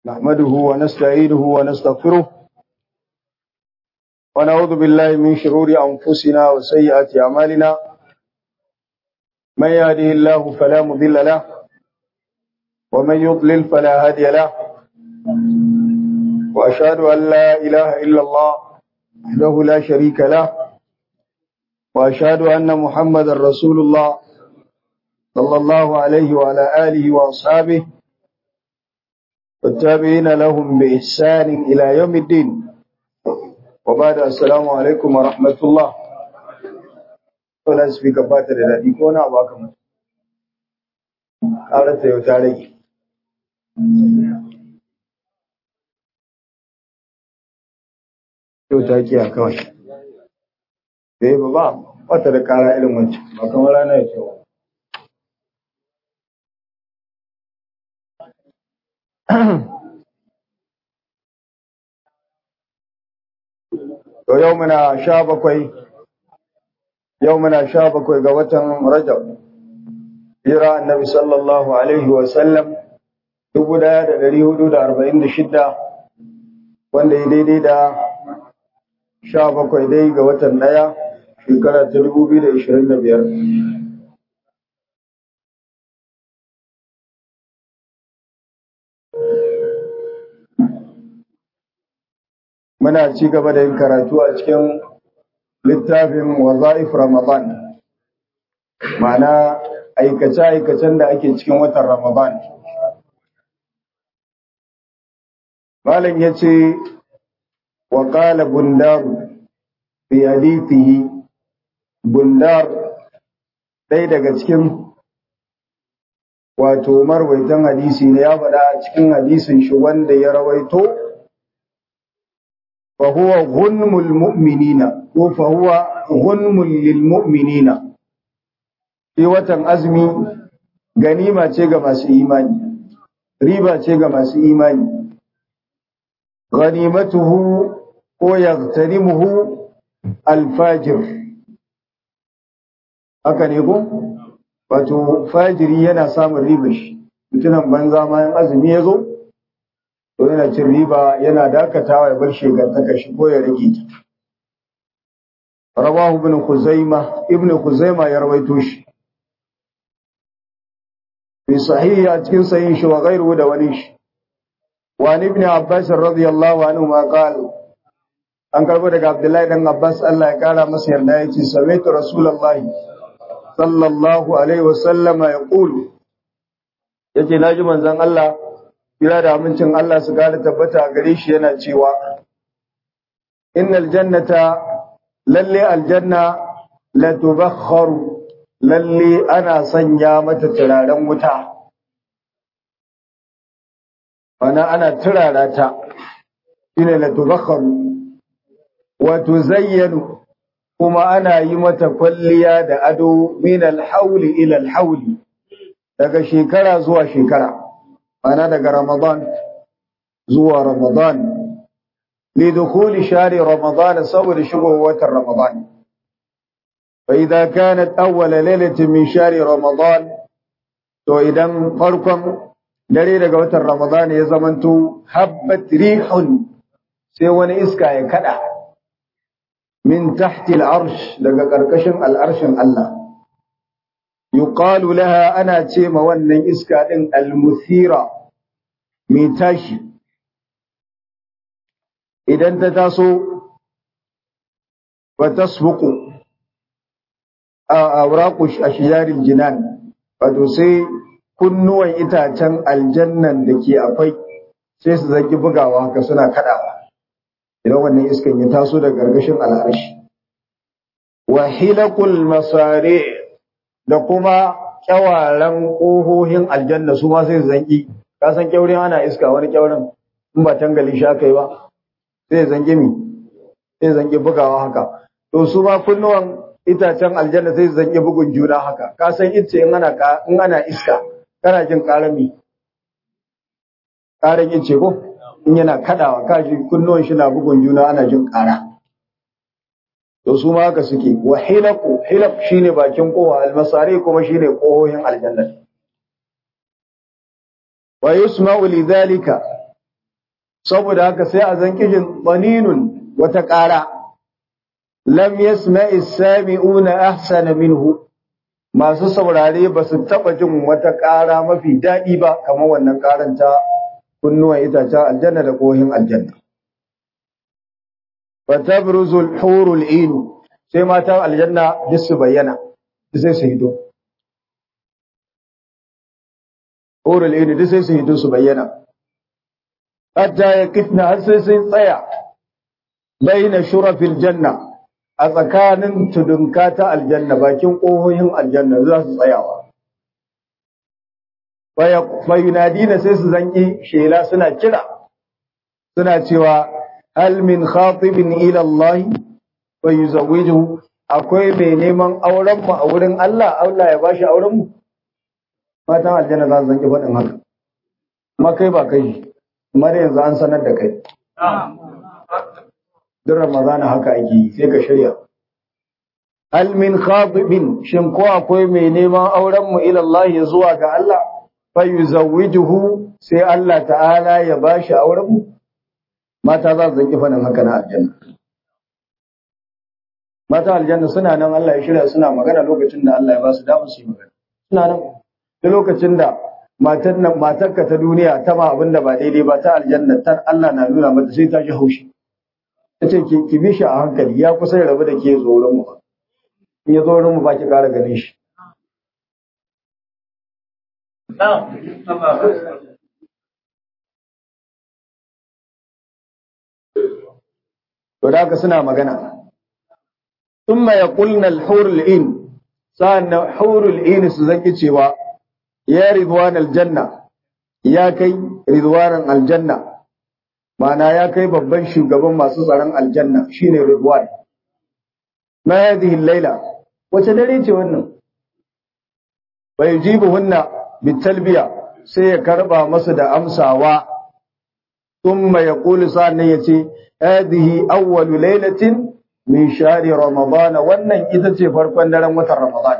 نحمده ونستعينه ونستغفره ونعوذ بالله من شرور أنفسنا وسيئات أعمالنا من يهده الله فلا مضل له ومن يضلل فلا هادي له وأشهد أن لا إله إلا الله وحده لا شريك له وأشهد أن محمد رسول الله صلى الله عليه وعلى آله وأصحابه والتابعين لهم بإحسان إلى يوم الدين وبعد السلام عليكم ورحمة الله ولا سبيك باتر الذي كونا أباكم قالت يوتاري يوتاكي أكوش Eh ba wata da kara irin wancan ba kamar rana ya ce To yau muna sha bakwai, yau muna sha bakwai ga watan Rajab, hira annabi sallallahu Alaihi wasallam dubu daya da dari hudu da arba'in da shidda wanda ya daidai da sha bakwai dai ga watan daya shekara ta dubu biyu da ishirin da biyar. muna ci gaba da yin karatu a cikin littafin waza'if Ramadan ma'ana aikace-aikacen da ake cikin watan Ramadan Malam ya ce wa ƙala bundar fi hadithihi bundar ɗaya daga cikin wato marwaitan hadisi ne ya faɗa a cikin hadisin shi wanda ya rawaito فهو غنم المؤمنين وفهو غنم للمؤمنين في watan azumi ganima ce ga masu imani riba ce ga masu imani ghanimatuhu ko yaghtanimuhu alfajir haka ne ko wato fajiri yana samun riba shi mutunan banza ma azumi ya zo to yana cin riba yana dakatawa ya bar shegantaka shi ko ya rage ta rawahu ibn khuzaima ibn khuzaima ya rawaito shi fi sahihi a cikin sahihin shi wa ghairuhu da wani shi wa ibn abbas radiyallahu anhu ma qala an karbo daga abdullahi dan abbas Allah ya kara masa yarda yace sami'tu rasulullahi sallallahu alaihi wasallama yaqulu yace naji manzon Allah kira da amincin Allah su gada tabbata gare shi yana cewa innal jannata lalle aljanna la tubakharu lalle ana sanya mata turaren wuta ana ana turara ta shine la tubakharu wa tuzayyanu kuma ana yi mata kwalliya da ado min al-hawli ila al-hawli daga shekara zuwa shekara ana daga Ramadan zuwa Ramadan lidukuli shari Ramadan saboda shigowar watan Ramadan fa idza kanat awwal lailatin min shari Ramadan to idan farkon dare daga watan Ramadan ya zamanto habbat rihun sai wani iska ya kada min tahti al-arsh daga karkashin al-arshin Allah yuqalu laha ana ce ma wannan iska din al-muthira mai tashi idan ta taso wa tasbuqu a awraqu ashjaril jinan wato sai kunnuwan itacen aljannan da ke akwai sai su zaki bugawa haka suna kadawa idan wannan iskan ya taso daga gargashin al'arshi wa hilaqul masari' da kuma kyawaran ƙohohin aljanna su ma sai zanki ka san kyaurin ana iska wani kyaurin in ba tangali shi aka yi ba sai zanki mi sai zanki bugawa haka to su ma kunnuwan itacen aljanna sai zanki bugun juna haka ka san ice in ana in ana iska kana jin karami karan ice ko in yana kadawa ka ji kunnuwan shi na bugun juna ana jin kara to su ma haka suke wa hilaqu hilaq shine bakin kowa almasari kuma shine kohohin aljanna wa yusma'u lidhalika saboda haka sai a zan kijin baninun wata ƙara lam yasma'i sami'una ahsana minhu masu saurare ba su taɓa jin wata ƙara mafi daɗi ba kamar wannan ƙaran ta kunnuwan itacen aljanna da ƙohin aljanna fatabruzul hurul inu sai matan aljanna duk su bayyana duk sai su hito hurul inu duk sai su hito su bayyana hatta ya kitna har sai sun tsaya baina shurafil janna a tsakanin tudunka ta aljanna bakin ƙohohin aljanna za su tsayawa fayunadina sai su zanki shela suna kira suna cewa hal min khatibin ila Allah fa yuzawwijuhu akwai mai neman auren mu a wurin Allah Allah ya bashi auren mu matan aljanna za su zanki faɗin haka amma kai ba kai amma yanzu an sanar da kai duk ramadana haka ake yi sai ka shirya hal min khatibin shin ko akwai mai neman auren mu ila Allah zuwa ga Allah fa yuzawwijuhu sai Allah ta'ala ya bashi auren mu mata za su zanki faɗin haka na aljanna mata aljanna suna nan Allah ya shirya suna magana lokacin da Allah ya ba su damar su yi magana suna nan da lokacin da matar nan matarka ta duniya ta ma abin da ba daidai ba ta aljanna ta Allah na nuna mata sai ta ji haushi ta ce ki bi shi a hankali ya kusa ya rabu da ke zo wurin mu in ya zo wurin mu ba ki ƙara ganin shi to da haka suna magana thumma yaqulna al-hurul in sa'anna hurul in su zaki cewa ya ridwan aljanna ya kai ridwanan aljanna ma'ana ya kai babban shugaban masu tsaron aljanna shine ridwan ma hadhihi al-laila wace dare ce wannan bai jibuhunna bitalbiya sai ya karba masu da amsawa thumma yaqulu sa'annan yace hadhihi awwalu lailatin min shahri ramadan wannan ita ce farkon daren watan ramadan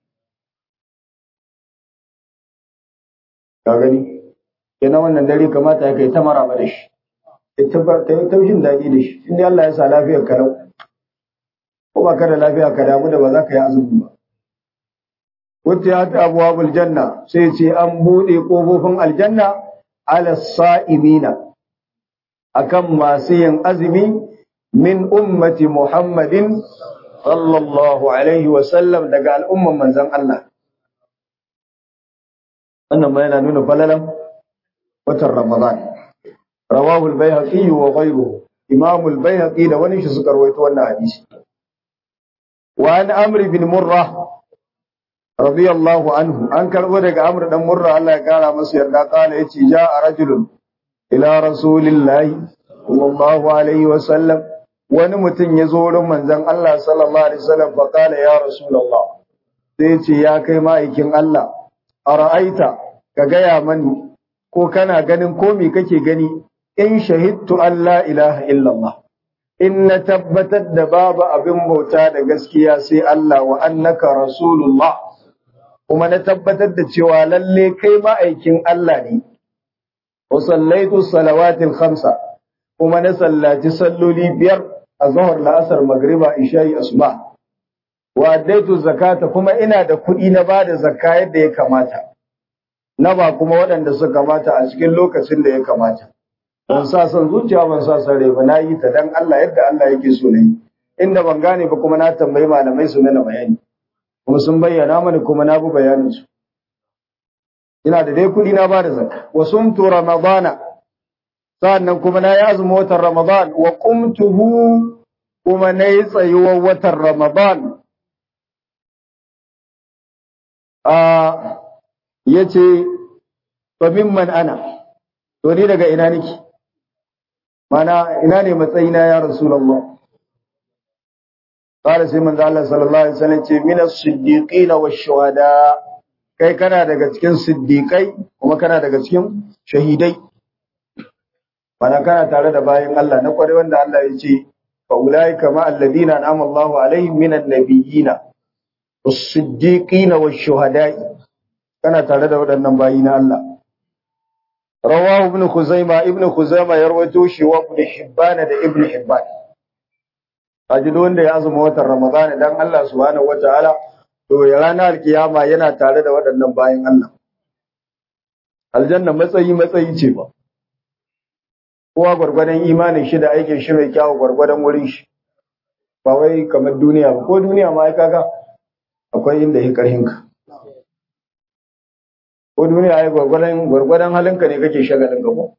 ka gani kenan wannan dare kamata ya kai ta maraba da shi ta yi taushin daɗi da shi inda Allah ya sa lafiyar ka ko ba ka da lafiya ka damu da ba za ka yi azumi ba wata ya ta abuwa janna sai ce an buɗe ƙofofin aljanna ala sa'imina akan masu yin azumi min ummati muhammadin sallallahu alaihi wasallam daga al'umman manzon Allah wannan ma yana nuna falalan watan Ramadan. Rawahu al-Baihaqi wa ghayruhu. Imam al-Baihaqi da wani shi suka rawaito wannan hadisi. Wa an Amr bin Murrah radiyallahu anhu an karbo daga Amr dan Murra Allah ya kara masa yarda kana yace ja'a rajulun ila rasulillahi sallallahu alaihi wa sallam wani mutum ya zo wurin manzon Allah sallallahu alaihi wasallam fa kana ya rasulullah sai ce ya kai ma'aikin Allah ara'aita ka gaya mani ko kana ganin ko me kake gani in shahidtu an la ilaha illallah in na tabbatar da babu abin bauta da gaskiya sai Allah wa annaka rasulullah kuma na tabbatar da cewa lalle kai ma'aikin Allah ne wa sallaitu salawatil khamsa kuma na sallaci salloli biyar a zuhur la'asar magriba isha'i asuba wa addaitu zakata kuma ina da kuɗi na bada zakka yadda ya kamata na ba kuma waɗanda suka kamata a cikin lokacin da ya kamata ban sa son zuciya ban sa son rai ba na yi ta dan Allah yadda Allah yake so na yi inda ban gane ba kuma na tambayi malamai su mana bayani kuma sun bayyana mani kuma na bi bayanin su ina da dai kuɗi na bada zakka wa sumtu ramadana sa'annan kuma na yi azumin watan ramadan wa qumtuhu kuma na yi tsayuwar watan ramadan a ya ce fa mimman ana to ni daga ina nake mana ina ne matsayina ya rasulullah qala sai manzo Allah sallallahu alaihi wasallam ce min as-siddiqin wash-shuhada kai kana daga cikin siddiqai kuma kana daga cikin shahidai mana kana tare da bayin Allah na kware wanda Allah ya ce fa ulaika ma alladhina an'ama Allahu alaihim minan nabiyyina was-siddiqin wash-shuhada'i kana tare da waɗannan bayi na Allah rawahu ibn khuzaima ibn khuzaima ya rawaito shi wa ibn hibban da ibn hibban kaji wanda ya azuma watan ramadan dan Allah subhanahu wataala to ya ranar alkiyama yana tare da waɗannan bayan Allah aljanna matsayi matsayi ce ba kowa gwargwadon imanin shi da aikin shi mai kyawu gwargwadon wurin shi ba wai kamar duniya ba ko duniya ma ai kaga akwai inda ya karhin ka ko duniya ai gwargwadon gwargwadon halinka ne kake shagalin ka ko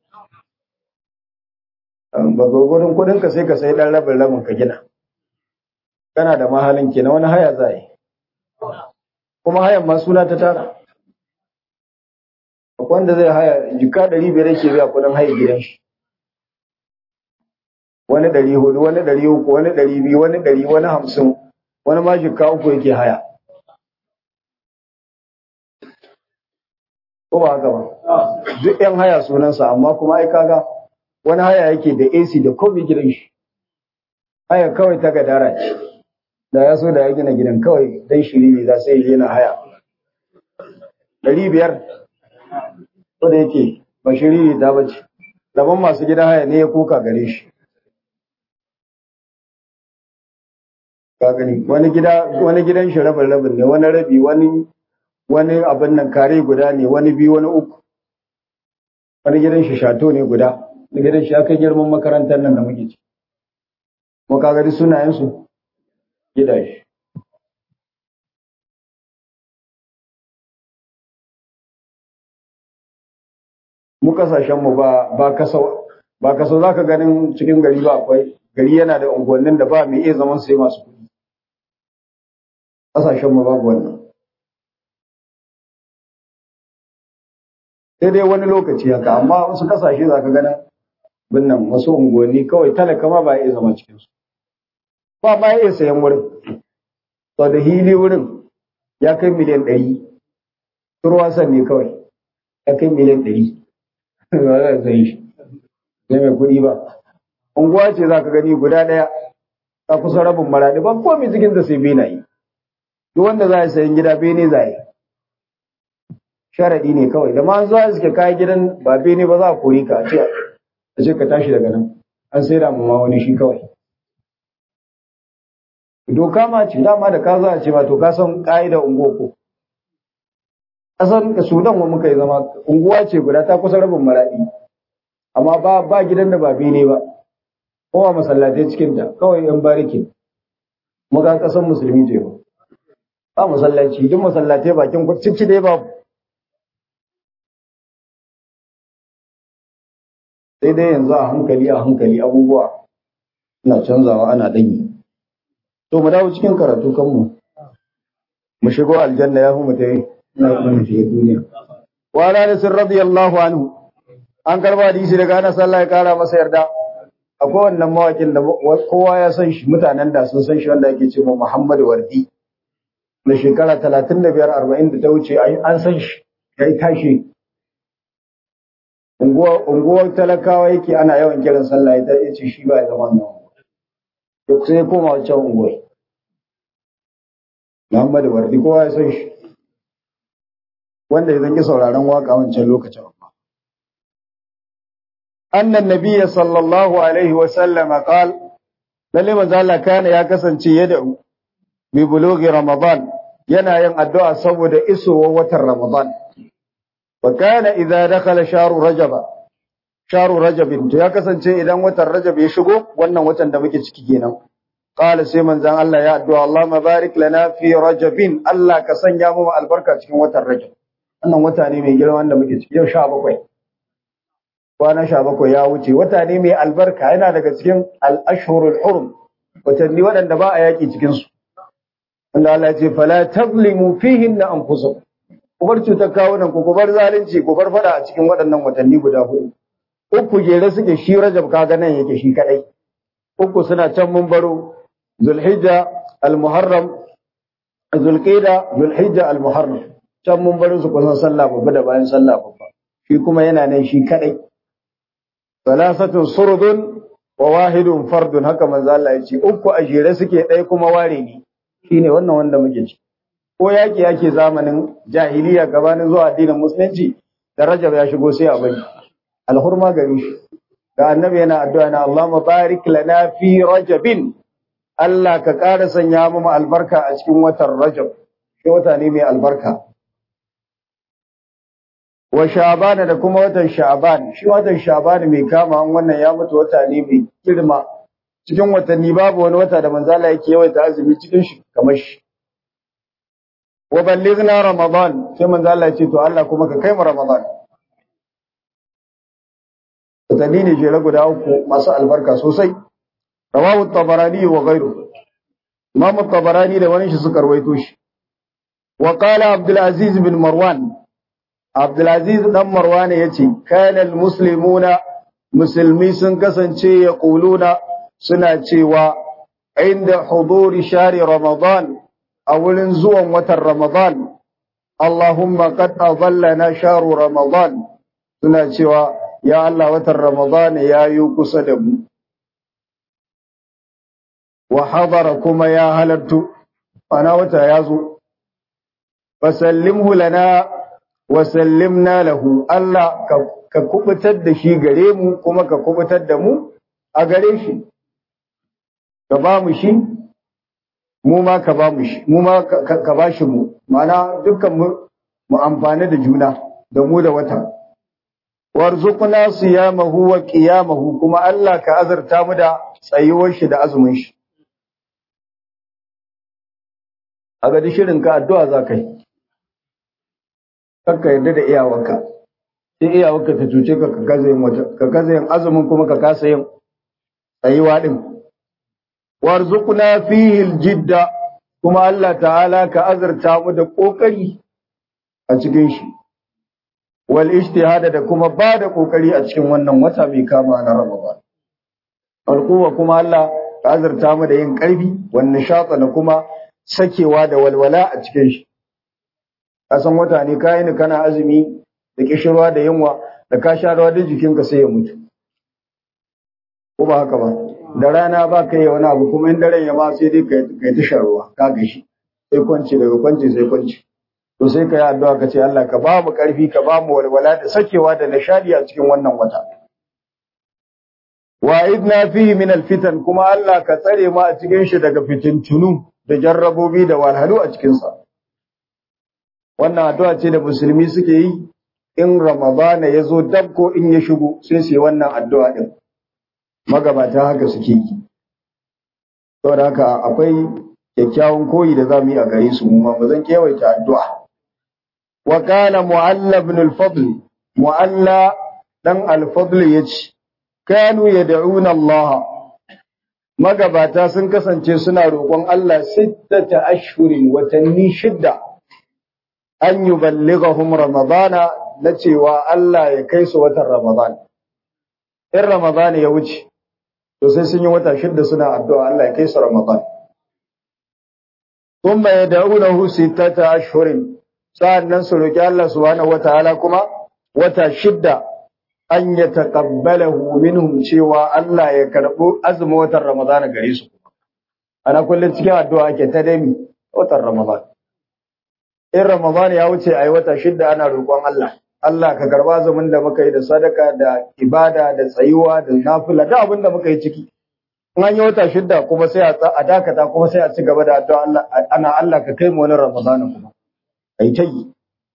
ba gwargwadon kudin ka sai ka sai dan rabin rabin ka gina kana da mahalin kenan wani haya za yi kuma hayan ma suna ta tara akwai wanda zai haya jika ɗari biyar yake biya kudin haya gidan shi wani ɗari hudu wani ɗari uku wani ɗari biyu wani ɗari wani hamsin wani ma jika uku yake haya ko ba haka ba duk yan haya sunansa amma kuma ai kaga wani haya yake da AC da komai gidan shi haya kawai ta gadara ce da ya so da ya gina gidan kawai dan shiri ne za sai yana haya ɗari biyar ko da yake ba shiri ne ta bace daban masu gidan haya ne ya kuka gare shi ka gani wani gida wani gidan shi rabin rabin ne wani rabi wani wani abin nan kare guda ne wani biyu wani uku wani gidan shi shato ne guda wani gidan shi aka girman makarantar nan da muke ci mu ka gani sunayen su gidaje mu kasashen mu ba ba kasau ba kasau zaka ganin cikin gari ba akwai gari yana da unguwannin da ba mai iya zaman sai masu kuɗi kasashen mu babu wannan sai dai wani lokaci haka amma wasu kasashe za ka ganin binnan wasu unguwanni kawai talaka ma ba iya zama cikin su ba ma iya sayan wurin to da hili wurin ya kai miliyan ɗari turwasan ne kawai ya kai miliyan ɗari ba za a sayi shi sai mai kuɗi ba unguwa ce za ka gani guda ɗaya ta kusa rabin maraɗi ba komai cikin da sai benaye duk wanda za a sayan gida bene za a yi sharaɗi ne kawai da ma zuwa suke kayan gidan ba bene ba za a kore ka a ce a ce ka tashi daga nan an sai da ma wani shi kawai doka ma ce dama da ka za a ce ma to ka san ƙa'ida unguwa ko ƙasar sudan wa muka yi zama unguwa ce guda ta kusa rabin maraɗi amma ba ba gidan da ba bene ba kowa masallatai cikin ta kawai yan bariki muka ƙasar musulmi ce ba ba masallaci duk masallatai bakin ciki dai babu sai dai yanzu a hankali a hankali abubuwa na canzawa ana ɗanyi. To mu dawo cikin karatu kanmu. Mu shigo aljanna ya fi mu ta yi na mu shiga duniya. Wa Anas radiyallahu anhu an karba hadisi daga Anas Allah ya kara masa yarda. Akwai wannan mawakin da kowa ya san shi mutanen da sun san shi wanda ake ce ma Muhammad Wardi. Da shekara talatin da biyar arba'in da ta wuce an san shi ya yi tashi unguwar talakawa yake ana yawan kiran sallah ya ce shi ba ya zama nan duk sai ya koma wancan unguwar Muhammadu Wardi kowa ya san shi wanda ya zanki sauraron waka wancan lokacin annan nabiyya sallallahu alaihi wa sallam qal lalle manzo Allah kana ya kasance yada bi bulughi ramadan yana yin addu'a saboda isowar watan ramadan وكان إذا دخل شهر رجب شهر رجب to ya kasance idan watan rajab ya shigo wannan watan da muke ciki kenan qala sai manzon Allah ya addu'a Allah mabarik lana fi rajabin Allah ka sanya mu albarka cikin watan rajab wannan wata ne mai girma wanda muke ciki yau 17 kwana 17 ya wuce wata ne mai albarka yana daga cikin al-ashhurul hurum watanni waɗanda ba a yaki cikin su wanda Allah ya ce fala tazlimu fihinna anfusakum ku bar cutar kawunan ku ku bar zalunci ku bar fada a cikin waɗannan watanni guda hudu uku jere suke shi rajab kaga nan yake shi kadai uku suna can mun baro zulhijja almuharram zulqa'da zulhijja almuharram can mun baro su kusan sallah babba da bayan sallah babba shi kuma yana nan shi kadai salasatun surdun wa wahidun fardun haka manzo Allah ya ce uku a jere suke ɗaya kuma ware ne shine wannan wanda muke ci ko yaƙi yake zamanin jahiliya gabanin zuwa addinin musulunci da rajab ya shigo sai a bari alhurma gare shi ga annabi yana addu'a na Allahumma barik lana fi rajabin Allah ka ƙara sanya mu albarka a cikin watan rajab shi wata ne mai albarka wa sha'ban da kuma watan sha'ban shi watan sha'ban mai kama an wannan ya mutu wata ne mai girma cikin watanni babu wani wata da manzo Allah yake yawaita azumi cikin shi kamar shi wa ballighna ramadan sai manzo Allah ya ce to Allah kuma ka kai mu ramadan watanni ne jere guda uku masu albarka sosai rawahu tabarani wa ghayru imam tabarani da wani shi suka rawaito shi wa qala abdul aziz bin marwan abdul aziz dan marwan yace kana al muslimuna musulmi sun kasance ya quluna suna cewa inda huduri shari ramadan a wurin zuwan watan ramadan Allahumma qad adallana sharu ramadan suna cewa ya Allah watan ramadan ya yi kusa da mu wa hadara kuma ya halartu ana wata ya zo fasallimhu lana wa sallimna lahu Allah ka kubutar da shi gare mu kuma ka kubutar da mu a gare shi ka ba mu shi mu ma ka ba mu shi mu ma ka ba shi mu ma'ana dukkan mu mu amfani da juna da mu da wata warzuqna siyamahu wa qiyamahu kuma Allah ka azurta mu da tsayuwar shi da azumin shi a ga shirin ka addu'a za ka yi kakka yarda da iyawarka sai iyawarka ta cuce ka ka gaza yin wata ka gaza yin azumin kuma ka kasa yin tsayuwa din warzuqna fihi aljidda kuma Allah ta'ala ka azurta mu da kokari a cikin shi wal ijtihada da kuma ba da kokari a cikin wannan wata mai kama na Ramadan alquwa kuma Allah ka azurta mu da yin karfi wan nishata da kuma sakewa da walwala a cikin shi kasan wata ne kai ni kana azumi da kishirwa da yunwa da ka sha rawa da jikinka sai ya mutu ko ba haka ba da rana ba ka yi wani abu kuma in daren ya ma sai dai ka yi ta sharuwa ka gashi sai kwanci daga kwanci sai kwanci to sai ka yi addu'a ka ce Allah ka ba mu karfi ka ba mu walwala da sakewa da nishadi a cikin wannan wata wa idna fihi min alfitan kuma Allah ka tsare mu a cikin shi daga fitintunu da jarrabobi da walhalu a cikin sa wannan addu'a ce da musulmi suke yi in ramadana ya zo dab ko in ya shigo sai su yi wannan addu'a din magabata haka suke yi saboda haka akwai kyakkyawan koyi da zamu yi a gare su mu ma ba zan kewaita addu'a wa kana mu'alla ibn al-fadl mu'alla dan al-fadl yace kanu yad'una Allah magabata sun kasance suna roƙon Allah sittata ashhurin watanni shidda an yuballighahum ramadana na cewa Allah ya kai su watan ramadan in ramadan ya wuce to sai sun yi wata shidda suna addu'a Allah ya kai su Ramadan. Kuma ya da'unahu sittata ashhurin sa'annan su roki Allah subhanahu wataala kuma wata shidda an ya taqabbalahu minhum cewa Allah ya karbo azumin watan Ramadan gare su. Ana kullun cikin addu'a ake ta dami watan Ramadan. In Ramadan ya wuce ayi wata shidda ana roƙon Allah. Allah ka karba zaman da muka yi da sadaka da ibada da tsayuwa da nafila da abin da muka yi ciki in an yi wata shidda kuma sai a dakata kuma sai a ci gaba da addu'a Allah ana Allah ka kai mu wani Ramadan kuma ai ta yi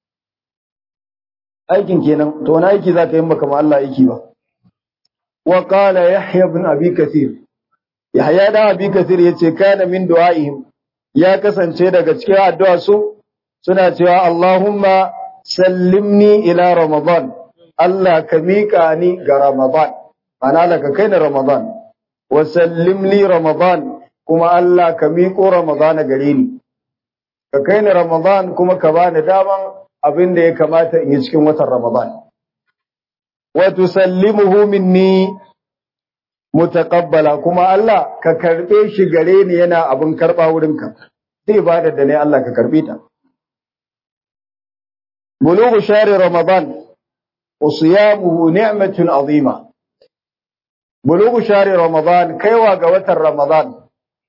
aikin kenan to wani aiki za ka yi maka ma Allah aiki ba wa qala yahya ibn abi kathir yahya da abi kathir yace kana min du'aihim ya kasance daga cikin addu'a su suna cewa Allahumma sallimni ila Ramadan, Allah ka miƙa ni ga Ramadan, ana Allah ka kai ni Ramadan, wa sallimni Ramadan kuma Allah ka miƙo Ramadan gare ni, ka kai ni Ramadan kuma ka bani daman abin da ya kamata in yi cikin watan Ramadan. Wa tusallimuhu minni mutaqabbala kuma Allah ka karɓe shi gare ni yana abin karɓa wurinka. Zai bada da ne Allah ka karɓe ta. بلوغ شهر رمضان وصيامه نعمة عظيمة بلوغ شهر رمضان كيوا قوة رمضان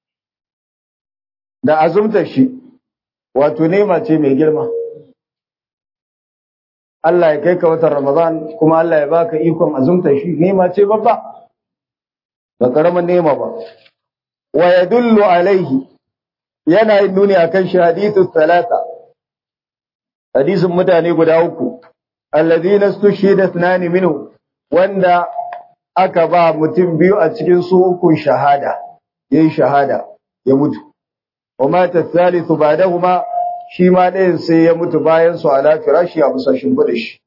da azumta shi wato nema ce mai girma Allah ya kai ka watan Ramadan kuma Allah ya baka ikon azumta shi nema ce babba ba karaman nema ba wa yadullu alaihi yana yin nuni akan shi hadithu talata hadisin mutane guda uku alladhina stushhida ithnani minhu wanda aka ba mutum biyu a cikin su uku shahada yayi shahada ya mutu wa mata thalithu ba'dahuma shi ma ɗayan sai ya mutu bayan su ala firashi a bisa shimfiɗa shi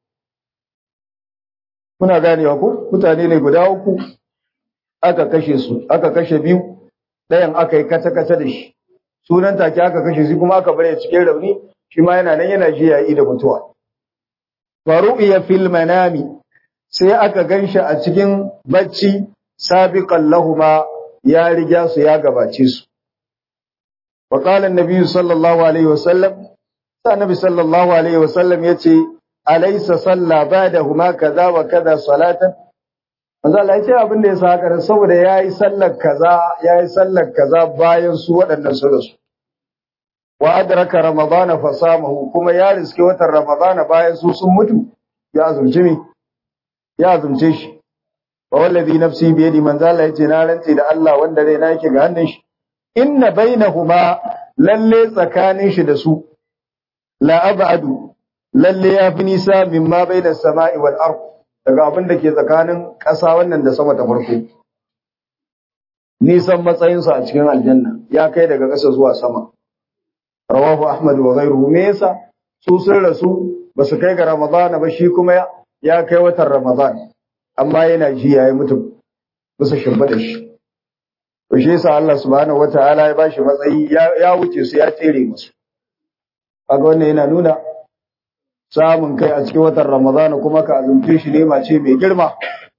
kuna ganewa ko mutane ne guda uku aka kashe su aka kashe biyu ɗayan aka yi kata-kata da shi sunan take aka kashe shi kuma aka bare cikin rauni shi ma yana nan yana ji yayi da mutuwa faru'iya fil manami sai aka ganshi a cikin bacci sabiqan lahuma ya riga su ya gabace su wa qala an-nabi sallallahu alaihi wasallam sai nabi sallallahu alaihi wasallam yace alaysa salla ba'dahuma kaza wa kaza salatan manzo Allah yace abin da yasa haka saboda yayi sallar kaza yayi sallar kaza bayan su waɗannan su da su wa adraka ramadana fa samahu kuma ya riske watan ramadana bayan su sun mutu ya azumci mi ya azumce shi wa wallazi nafsi bi yadi manzo Allah yace na rantsi da Allah wanda rai na yake ga hannun shi inna bainahuma lalle tsakanin shi da su la abadu lalle ya fi nisa mimma bainas sama'i wal ard daga abin da ke tsakanin ƙasa wannan da sama ta farko nisan matsayinsa a cikin aljanna ya kai daga ƙasa zuwa sama rawahu ahmad wa ghayruhu me yasa su sun rasu ba su kai ga ramadana ba shi kuma ya kai watan ramadan amma yana ji yayi mutum bisa shimba da shi to shi yasa Allah subhanahu wataala ya bashi matsayi ya wuce su ya tsere musu kaga wannan yana nuna samun kai a cikin watan ramadana kuma ka azumce shi ne ce mai girma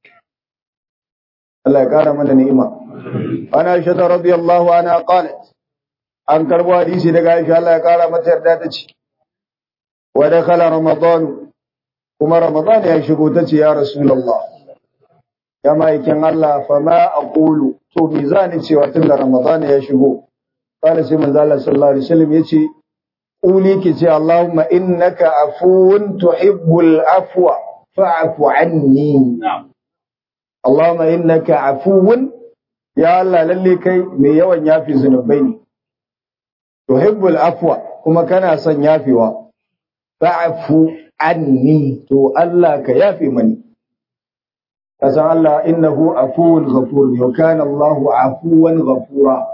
Allah ya kara mana ni'ima ana aisha radiyallahu anha qalat an karbo hadisi daga Aisha Allah ya kara mata yarda ta ce wa dakhala ramadan kuma ramadan ya shigo ta ce ya rasulullah ya maikin Allah fa ma aqulu to me zani cewa tun da ramadan ya shigo kana sai manzo Allah sallallahu alaihi wasallam yace quli ki ce Allahumma innaka afuwun tuhibbul afwa fa'fu anni Allahumma innaka afuwun ya Allah lalle kai mai yawan yafi zunubai ne tuhibbul afwa kuma kana son yafewa fa'fu anni to Allah ka yafe mani kasan Allah innahu afuwun ghafur wa kana Allahu afuwan ghafura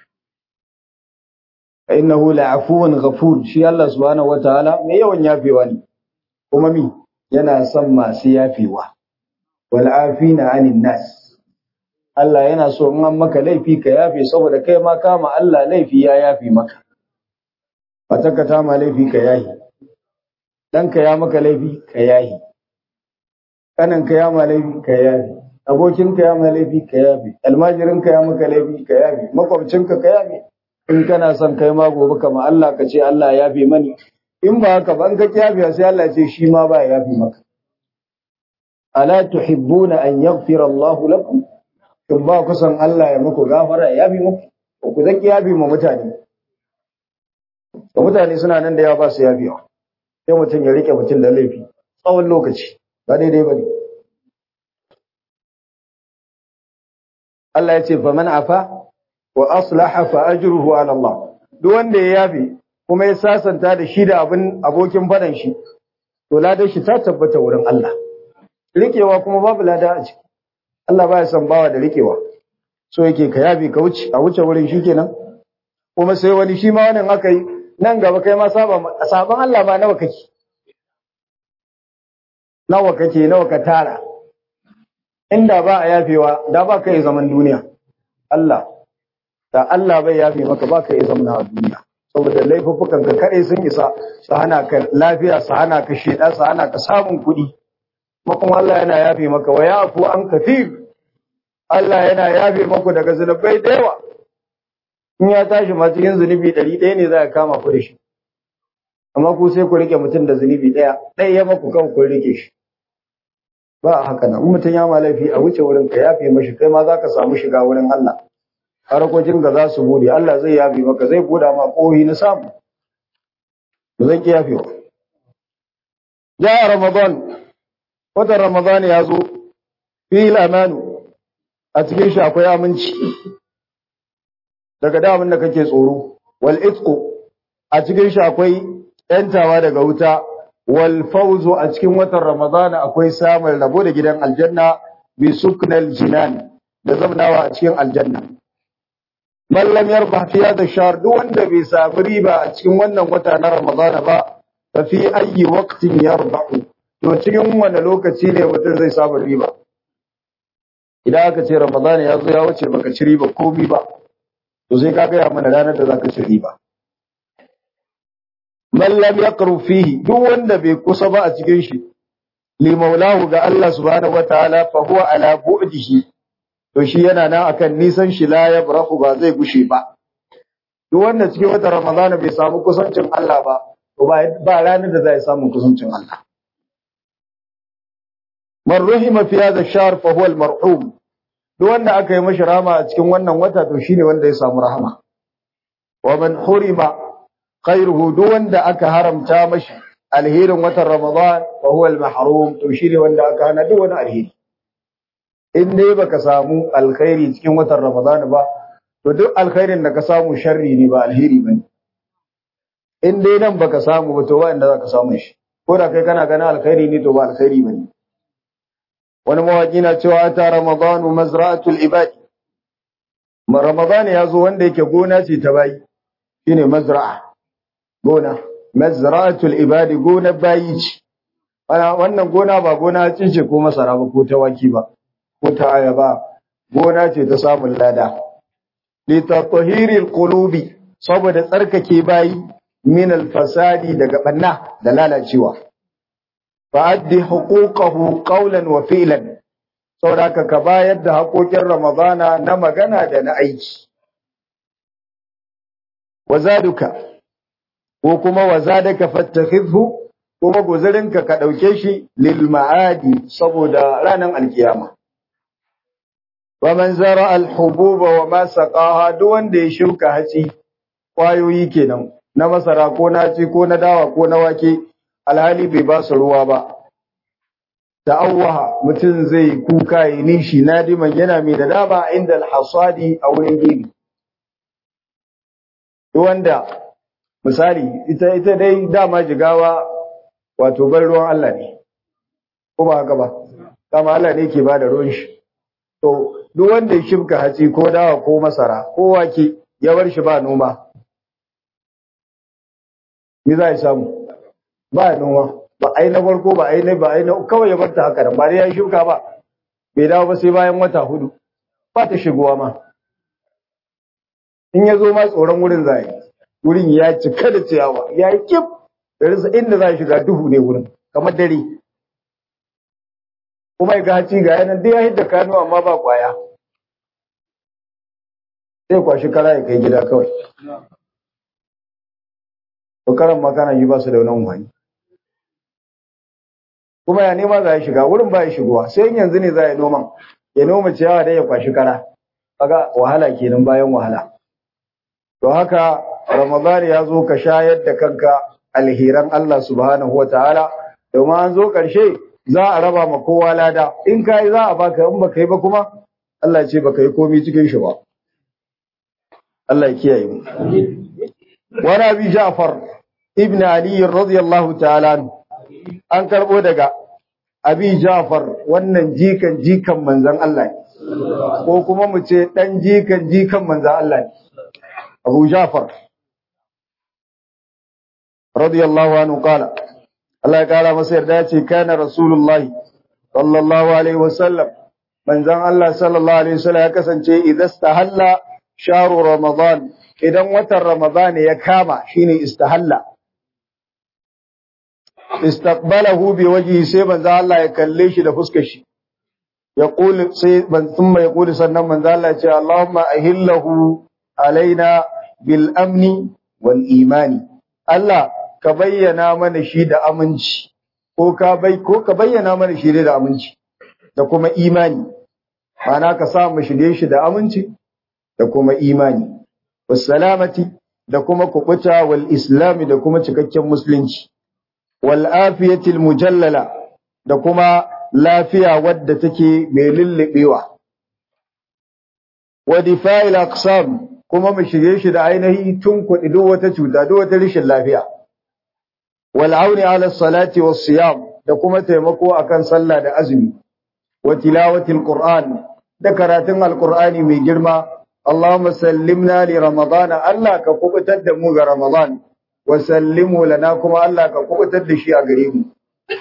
innahu la'afuwun ghafur shi Allah subhanahu wataala mai yawan yafewa ne kuma mi yana son masu yafewa wal afina anin nas Allah yana so in an maka laifi ka yafe saboda kai ma kama Allah laifi ya yafe maka Fataka ta ma laifi ka yahi ɗanka ya maka laifi ka yahi ƙaninka ya ma laifi ka yafi abokinka ya ma laifi ka yafi almajirinka ya maka laifi ka yafi makwabcinka ka yafi in kana son kai ma gobe kama Allah ka ce Allah ya yafe mani in ba haka ba in ka yafi sai Allah ce shi ma ba ya yafi maka ala tuhibbuna an yaghfira Allahu lakum in ba ku san Allah ya muku gafara ya yafi muku ku zaki yafi ma mutane da mutane suna nan da yawa ba su yafiwa sai mutum ya rike mutum da laifi tsawon lokaci ba daidai ba ne. Allah ya ce, "Fa man afa wa aslaha fa ajruhu ala Allah." Duk wanda ya yafe kuma ya sasanta da shi da abin abokin fadan shi, to ladar shi ta tabbata wurin Allah. Rikewa kuma babu lada a ciki. Allah baya son bawa da rikewa. So yake ka yafe ka wuce, a wuce wurin shi kenan. Kuma sai wani shi ma wannan aka yi nan gaba kai ma saban Allah ma nawa kake. nawa kake nawa ka tara inda ba a yafewa da ba ka yi zaman duniya Allah da Allah bai yafe maka ba ka yi zaman a duniya saboda laifuffukan ka kare sun isa su hana ka lafiya su hana ka sheda su hana ka samun kuɗi kuma Allah yana yafe maka wa yafu an kafir Allah yana yafe maku daga zunubai da yawa in ya tashi ma cikin zunubi ɗari ɗaya ne za a kama ku da shi amma ku sai ku rike mutum da zunubi ɗaya ɗaya ya maku kan ku rike shi ba a haka nan mutum ya ma laifi a wuce wurin ka yafe mashi kai ma za ka samu shiga wurin Allah harkokin ga za su bude Allah zai yafe maka zai buɗa ma ƙohi na samu ba zai ki yafewa ja ramadan watan ramadan ya zo fil amanu a cikin shi akwai aminci daga damin da kake tsoro wal itqu a cikin shi akwai yantawa daga wuta wal fawzu a cikin watan ramadan akwai samun rabo da gidan aljanna bi suknal jinan da zamnawa a cikin aljanna man lam yarba fi hadha shahr duk wanda bai samu riba a cikin wannan wata na ramadan ba fa fi ayyi waqtin yarbahu to cikin wani lokaci ne mutum zai samu riba idan aka ce ramadan ya zo ya wuce baka ci riba komi ba to sai ka gaya mana ranar da zaka ci riba man lam yaqru fihi duk wanda bai kusa ba a cikin shi li maulahu ga Allah subhanahu wataala fa huwa ala bu'dihi to shi yana nan akan nisan shi la yabrahu ba zai gushe ba duk wanda cikin wata ramadana bai samu kusancin Allah ba to ba ranar da zai samu kusancin Allah man ruhima fi hadha ash-shahr fa huwa al-marhum duk wanda aka yi mashi rahama a cikin wannan wata to shine wanda ya samu rahama wa man hurima khairuhu duk wanda aka haramta mashi alherin watan ramadan fa huwa al-mahrum to shine wanda aka hana duk wani alheri in dai baka samu alkhairi cikin watan ramadan ba to duk alkhairin da ka samu sharri ne ba alheri bane in dai nan baka samu ba to ba inda zaka samu shi ko da kai kana ganin alkhairi ne to ba alkhairi bane wani mawaki na cewa ta ramadanu mazra'atul ibadi ramadan ya zo wanda yake gona ce ta bayi shine mazra'a gona mazra'atul ibadi gona bayi ce wannan gona ba gona ce ko masara ba ko tawaki ba ko ta ayaba gona ce ta samun lada li tatahiril qulubi saboda tsarkake bayi min al-fasadi daga banna da lalacewa fa'addi huquqahu qawlan wa fi'lan saboda ka bayar da haƙoƙin ramadana na magana da na aiki wazaduka ko kuma wazadaka fattakhidhu kuma guzurinka ka dauke shi lil ma'adi saboda ranar alkiyama wa man zara al hububa wa ma saqaha duk wanda ya shuka hatsi kwayoyi kenan na masara ko na ci ko na dawa ko na wake alhali bai ba su ruwa ba ta'awwaha mutum zai kuka yi nishi nadiman yana mai da dama inda alhasadi a wurin gini wanda misali ita ita dai dama jigawa wato bar ruwan Allah ne ko ba haka ba dama Allah ne ke bada ruwan shi to duk wanda ya shibka hatsi ko dawa ko masara ko wake ya bar shi ba noma me za ya samu ba noma ba ai na farko ba ai na ba ai na kawai ya bar ta haka ba dai ya shuka ba bai dawo ba sai bayan wata hudu ba ta shigowa ma in ya zo ma tsoron wurin zai wurin ya cika da ciyawa ya yi kif da rasa inda za shiga duhu ne wurin kamar dare kuma ya ga haci ga yanan dai ya hidda kano amma ba kwaya sai kwashi kara ya kai gida kawai to karan makana yi ba su da wani umarni kuma ya nema za ya shiga wurin ba ya shigowa sai yanzu ne za ya noman ya noma ciyawa dai ya kwashi kara kaga wahala kenan bayan wahala to haka ramadan ya zo ka shayar da kanka alheran Allah subhanahu wataala domin an zo karshe za a raba ma kowa lada in kai za a baka in baka yi ba kuma Allah ce baka yi komai cikin shi ba Allah ya kiyaye mu wa Nabi Ja'far ibn Ali radiyallahu ta'ala an karbo daga Abi Ja'far wannan jikan jikan manzon Allah ne ko kuma mu ce dan jikan jikan manzon Allah ne Abu Ja'far radiyallahu anhu qala Allah ya kara masa yarda ya ce kana Rasulullahi sallallahu alaihi wasallam manzon Allah sallallahu alaihi wasallam ya kasance idan istahalla sharu ramadan idan watan ramadan ya kama shine istahalla istaqbalahu bi wajhi sai manzo Allah ya kalle shi da fuskar shi ya qul sai ban thumma ya qul sannan manzo Allah ya ce Allahumma ahillahu alaina bil amni wal imani Allah ka bayyana mana shi da aminci ko ka bai ko ka bayyana mana shi da aminci da kuma imani ana ka sa mu shirye shi da aminci da kuma imani was salamati da kuma kubuta wal islami da kuma cikakken musulunci wal afiyatil mujallala da kuma lafiya wadda take mai lullubewa wa difa'il aqsam kuma mu shige shi da ainihi tun kuɗi duk wata cuta duk wata rashin lafiya wal auni ala salati was siyam da kuma taimako akan sallah da azumi wa tilawatil qur'an da karatun alqur'ani mai girma Allahumma sallimna li ramadana Allah ka kubutar da mu ga ramadan wa sallimu lana kuma Allah ka kubutar da shi a gare mu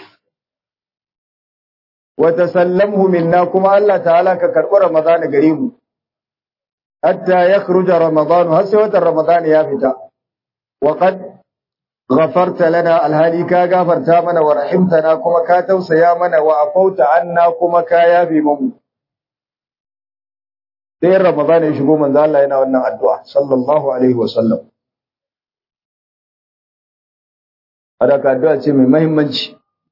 wa tasallamhu minna kuma Allah ta'ala ka karbi ramadana gare mu hatta yakhruja ramadan har sai watan ramadan ya fita wa qad ghafarta lana alhali ka gafarta mana wa rahimtana kuma ka tausaya mana wa afauta anna kuma ka yabe mu sai ramadan ya shigo manzo Allah yana wannan addu'a sallallahu alaihi wasallam adaka addu'a ce mai muhimmanci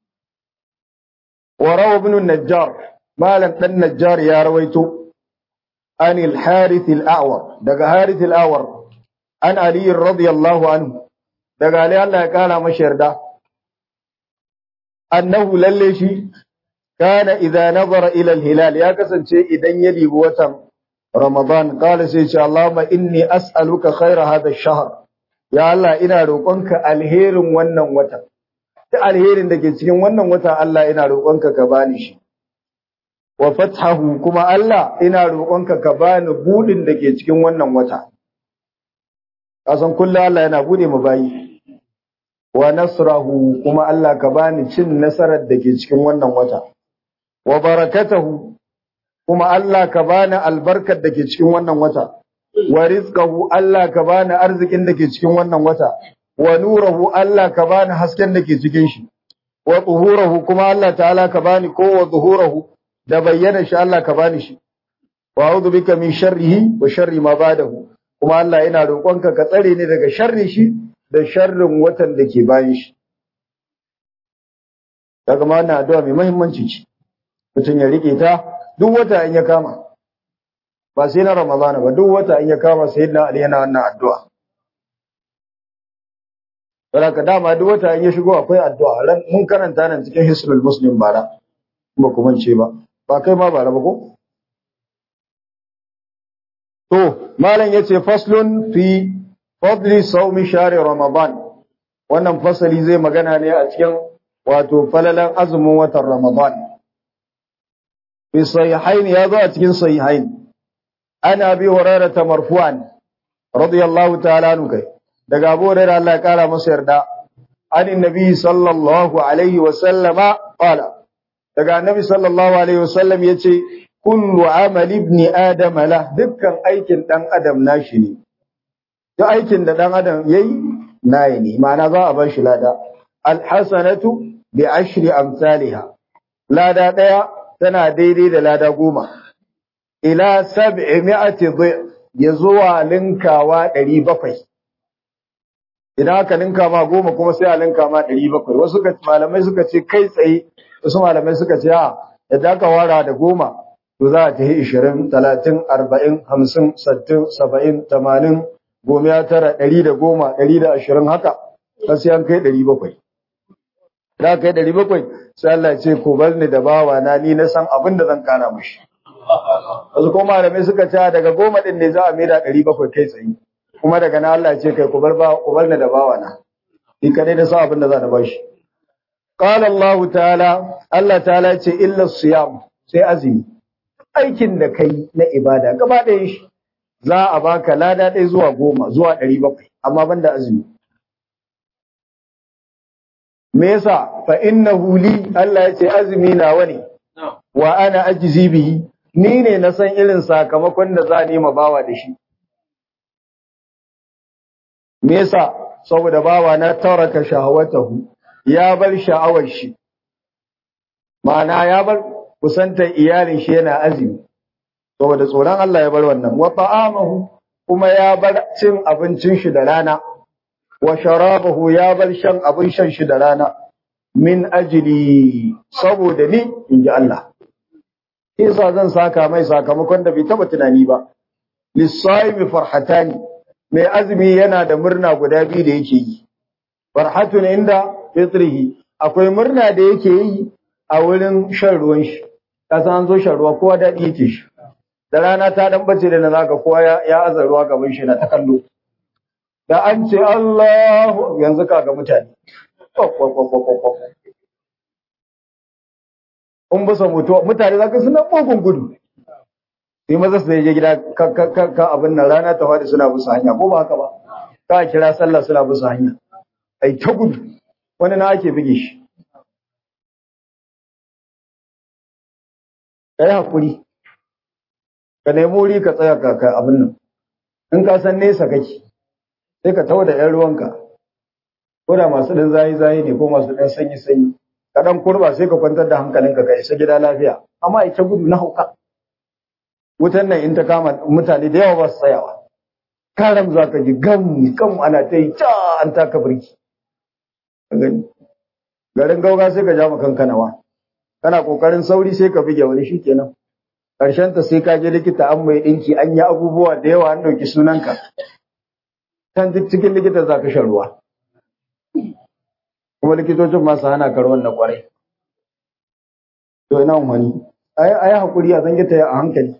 wa rawa ibn najjar malam dan najjar ya rawaito an al-harith al-a'war daga harith al-a'war an ali radiyallahu anhu daga ali Allah ya kara masa yarda annahu lalle shi kana idza nazara ila al-hilal ya kasance idan ya dibi watan ramadan qala sai ce allahumma inni as'aluka khayra hadha ash-shahr ya Allah ina roƙonka alherin wannan wata ta alherin da ke cikin wannan wata Allah ina roƙonka ka bani shi wa fathahu kuma Allah ina roƙonka ka bani budin da ke cikin wannan wata kasan kullu Allah yana bude mu bayi wa nasrahu kuma Allah ka bani cin nasarar da ke cikin wannan wata wa barakatahu kuma Allah ka bani albarkar da ke cikin wannan wata wa rizqahu Allah ka bani arzikin da ke cikin wannan wata wa nurahu Allah ka bani hasken da ke cikin shi wa zuhurahu kuma Allah ta'ala ka bani ko wa zuhurahu da bayyana shi Allah ka bani shi wa a'udhu bika min sharrihi wa sharri ma ba'dahu kuma Allah ina roƙonka ka tsare ni daga sharri shi da sharrin watan da ke bayan shi daga ma wannan addu'a mai muhimmanci ce mutum ya rike ta duk wata in ya kama ba sai na Ramadana ba duk wata in ya kama sayyidina Ali yana wannan addu'a Saboda dama duk wata in ya shigo akwai addu'a ran mun karanta nan cikin Hisnul Muslim bara ba ku mance ba ba kai ma bara ba ko To malam yace faslun fi fadli sawmi shahri Ramadan wannan fasali zai magana ne a cikin wato falalan azumin watan Ramadan fi sahihain ya zo a cikin sahihain ana bi hurairah marfu'an radiyallahu ta'ala anhu kai daga Abu Hurairah Allah ya kara masa yarda an annabi sallallahu alaihi wa sallama qala daga annabi sallallahu alaihi wa sallam yace kullu amal ibn adam la dukkan aikin dan adam nashi ne duk aikin da dan adam yayi nayi ne ma'ana za a bar shi lada alhasanatu bi ashri amsalha lada daya tana daidai da lada goma ila sab'imi'ati ya zuwa linkawa 700 idan aka linka ma goma kuma sai a linka ma 700 wasu malamai suka ce kai tsaye wasu malamai suka ce a idan aka wara da goma to za a tafi 20 30 40 50 60 70 80 goma ya tara 110 120 haka sai an kai 700 da kai 700 sai Allah ya ce ko bar ni da bawa na ni na san abin da zan kara mishi wasu kuma malamai suka ce daga goma din ne za a maida 700 kai tsaye kuma daga nan Allah ya ce kai ku bar ba ku bar ni da bawa na ni kadai da sa abin da za na bashi qala Allah ta'ala Allah ta'ala ya ce illa siyam sai azumi aikin da kai na ibada gaba ɗayan shi za a baka lada ɗaya zuwa goma zuwa ɗari bakwai amma banda azumi me yasa fa innahu li Allah ya ce azumi nawa ne wa ana ajzi bihi ni ne na san irin sakamakon da za nema bawa da shi me yasa saboda bawa na taraka shahawatahu ya bar sha'awar shi ma'ana ya bar kusantar iyalin shi yana azumi saboda tsoron Allah ya bar wannan wa ta'amahu kuma ya bar cin abincin shi da rana wa sharabahu ya bar shan abin shan shi da rana min ajli saboda ni inji Allah Isa zan saka mai sakamakon da bai taba tunani ba lisaimi farhatani mai azumi yana da murna guda biyu da yake yi farhatun inda fitrihi akwai murna da yake yi a wurin shan ruwan shi ka san an zo shan ruwa kowa daɗi yake shi da rana ta dan bace da na zaka kowa ya, ya aza ruwa gaban shi na ta kallo da an ce Allahu yanzu ka ga mutane in bisa mutuwa mutane zaka suna bugun gudu sai maza su je gida ka ka ka abin nan rana ta fadi suna bisa hanya ko ba haka ba ka kira sallah suna bisa hanya ai ta gudu wani na ake bige shi kai hakuri ka nemi wuri ka tsaya ka ka abin nan in ka san nesa kake sai ka tawo da ƴan ruwanka ko da masu ɗan zayi zayi ne ko masu ɗan sanyi sanyi ka ɗan kurba sai ka kwantar da hankalinka ka isa gida lafiya amma ita gudu na hauka wutan nan in ta kama mutane da yawa ba su tsayawa karam za ka ji gam gam ana ta yi ca an taka birki garin gauga sai ka ja ma kankanawa kana kokarin sauri sai ka bige wani shikenan karshen ta sai ka je likita an mai dinki an yi abubuwa da yawa an dauki sunanka kan duk cikin likita za ka shan ruwa kuma likitocin masu hana ka ruwan na kwarai to ina wani ayi ayi hakuri a zange ta a hankali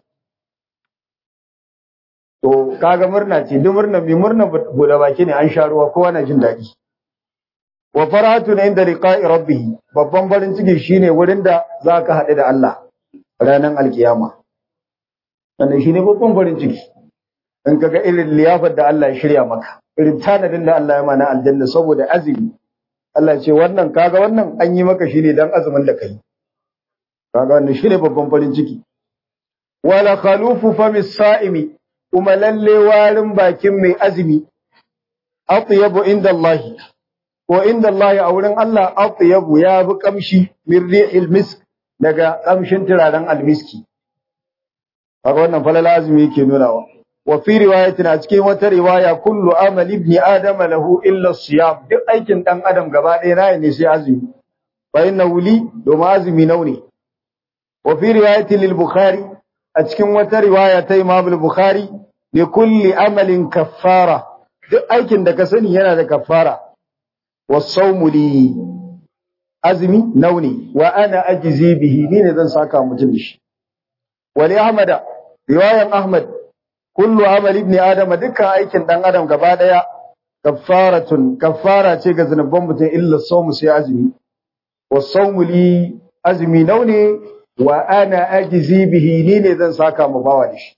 to kaga murna ce duk murna bi murna bude baki ne an sha ruwa kowa na jin daɗi wa farhatun inda liqa'i rabbih babban farin ciki shine wurin da zaka haɗu da Allah ranar alkiyama wannan shine babban farin ciki in kaga irin liyafar da Allah ya shirya maka irin tanadin da Allah ya mana aljanna saboda azumi Allah ya ce wannan kaga wannan an yi maka shine dan azumin da kai kaga wannan shine babban farin ciki wala khalufu famis sa'imi kuma lalle warin bakin mai azumi atyabu inda Allah ko inda Allah a wurin Allah atyabu ya bi kamshi min ri'il misk daga kamshin turaren almiski haka wannan falala azumi yake nunawa wa fi riwayatin a cikin wata riwaya kullu amal ibn adam lahu illa siyam duk aikin dan adam gaba ɗaya nayi ne sai azumi fa innahu li domin azumi nauni wa fi riwayatin lil bukhari a cikin wata riwaya ta imam al-bukhari li kulli amalin kaffara duk aikin da ka sani yana da kaffara wasaumu li azmi nauni wa ana ajzi bihi ni ne zan saka mutum da shi wali ahmada riwayan ahmad kullu amali ibn adam dukkan aikin dan adam gaba daya kaffaratun kaffara ce ga zanubban mutum illa sawmu sai azmi wasaumu li azmi nauni wa ana ajzi bihi ni ne zan saka mu bawa da shi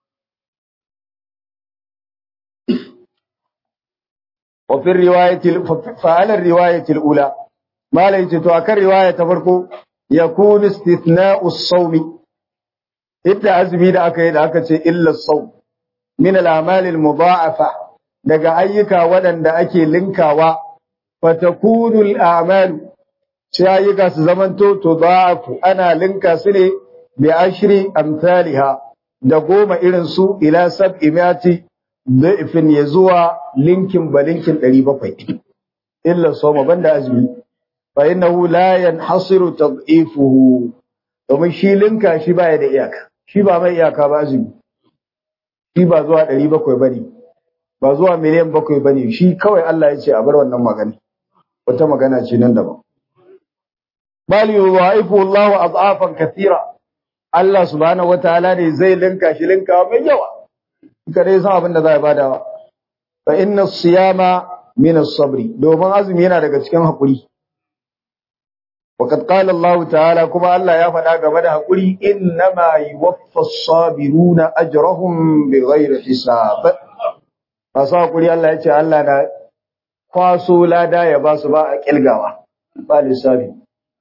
وفي الرواية فعلى الرواية الأولى ما ليس تؤكر رواية تفرقو يكون استثناء الصوم إبدا أزمي دا أكا يدا أكا إلا الصوم من الأعمال المضاعفة daga ayyuka waɗanda ake linkawa fatakunu al'amalu sai ayyuka su zamanto to da'afu ana linka su ne bi ashri amsalha da goma irin su ila sab'i mi'ati da'ifin ya zuwa linkin ba linkin 700 illa soma banda azumi fa innahu la yanhasiru tad'ifuhu domin shi linka shi baya da iyaka shi ba mai iyaka ba azumi shi ba zuwa 700 bane ba zuwa miliyan 7 bane shi kawai Allah ya ce a bar wannan magana wata magana ce nan daban bal yudha'ifu Allahu ad'afan kathira Allah subhanahu wataala ne zai linka shi linka mai yawa kare san abin da za a badawa fa inna siyama min as-sabri domin azumi yana daga cikin hakuri waqad qala Allah ta'ala kuma Allah ya faɗa game da hakuri innama yuwaffa as-sabiruna ajrahum bighayri hisab masu hakuri Allah ya ce Allah na kwaso lada ya ba su ba a kilgawa ba lissafi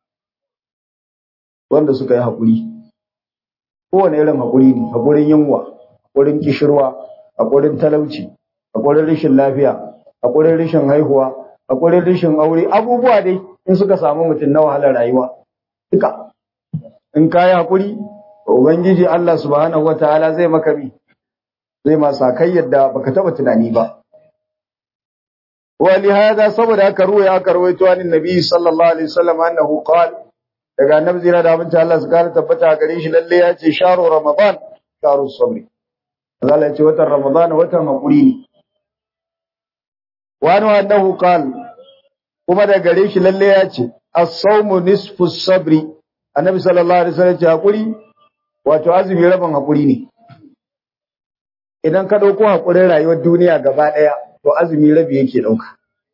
wanda suka yi hakuri kowane irin hakuri ne hakurin yunwa haƙurin kishirwa, haƙurin talauci, haƙurin rashin lafiya, haƙurin rashin haihuwa, haƙurin rashin aure, abubuwa dai in suka samu mutum na wahalar rayuwa. Duka. In ka yi haƙuri, Ubangiji Allah subhanahu wa ta'ala zai maka mi, zai masa kai yadda baka taɓa tunani ba. Wali hada saboda aka ruwa aka rawaito an Nabi sallallahu alaihi wasallam annahu qala daga annabi zira da abinci Allah su kare tabbata gare shi lalle ya ce sharu ramadan sharu sabri Allah ya ce watan Ramadan watan hakuri ne. Wani annahu qal kuma da gare shi lalle ya ce as-sawmu nisfu sabri annabi sallallahu alaihi wasallam ya hakuri wato azumi rabin hakuri ne idan ka dauko hakurin rayuwar duniya gaba daya to azumi rabi yake dauka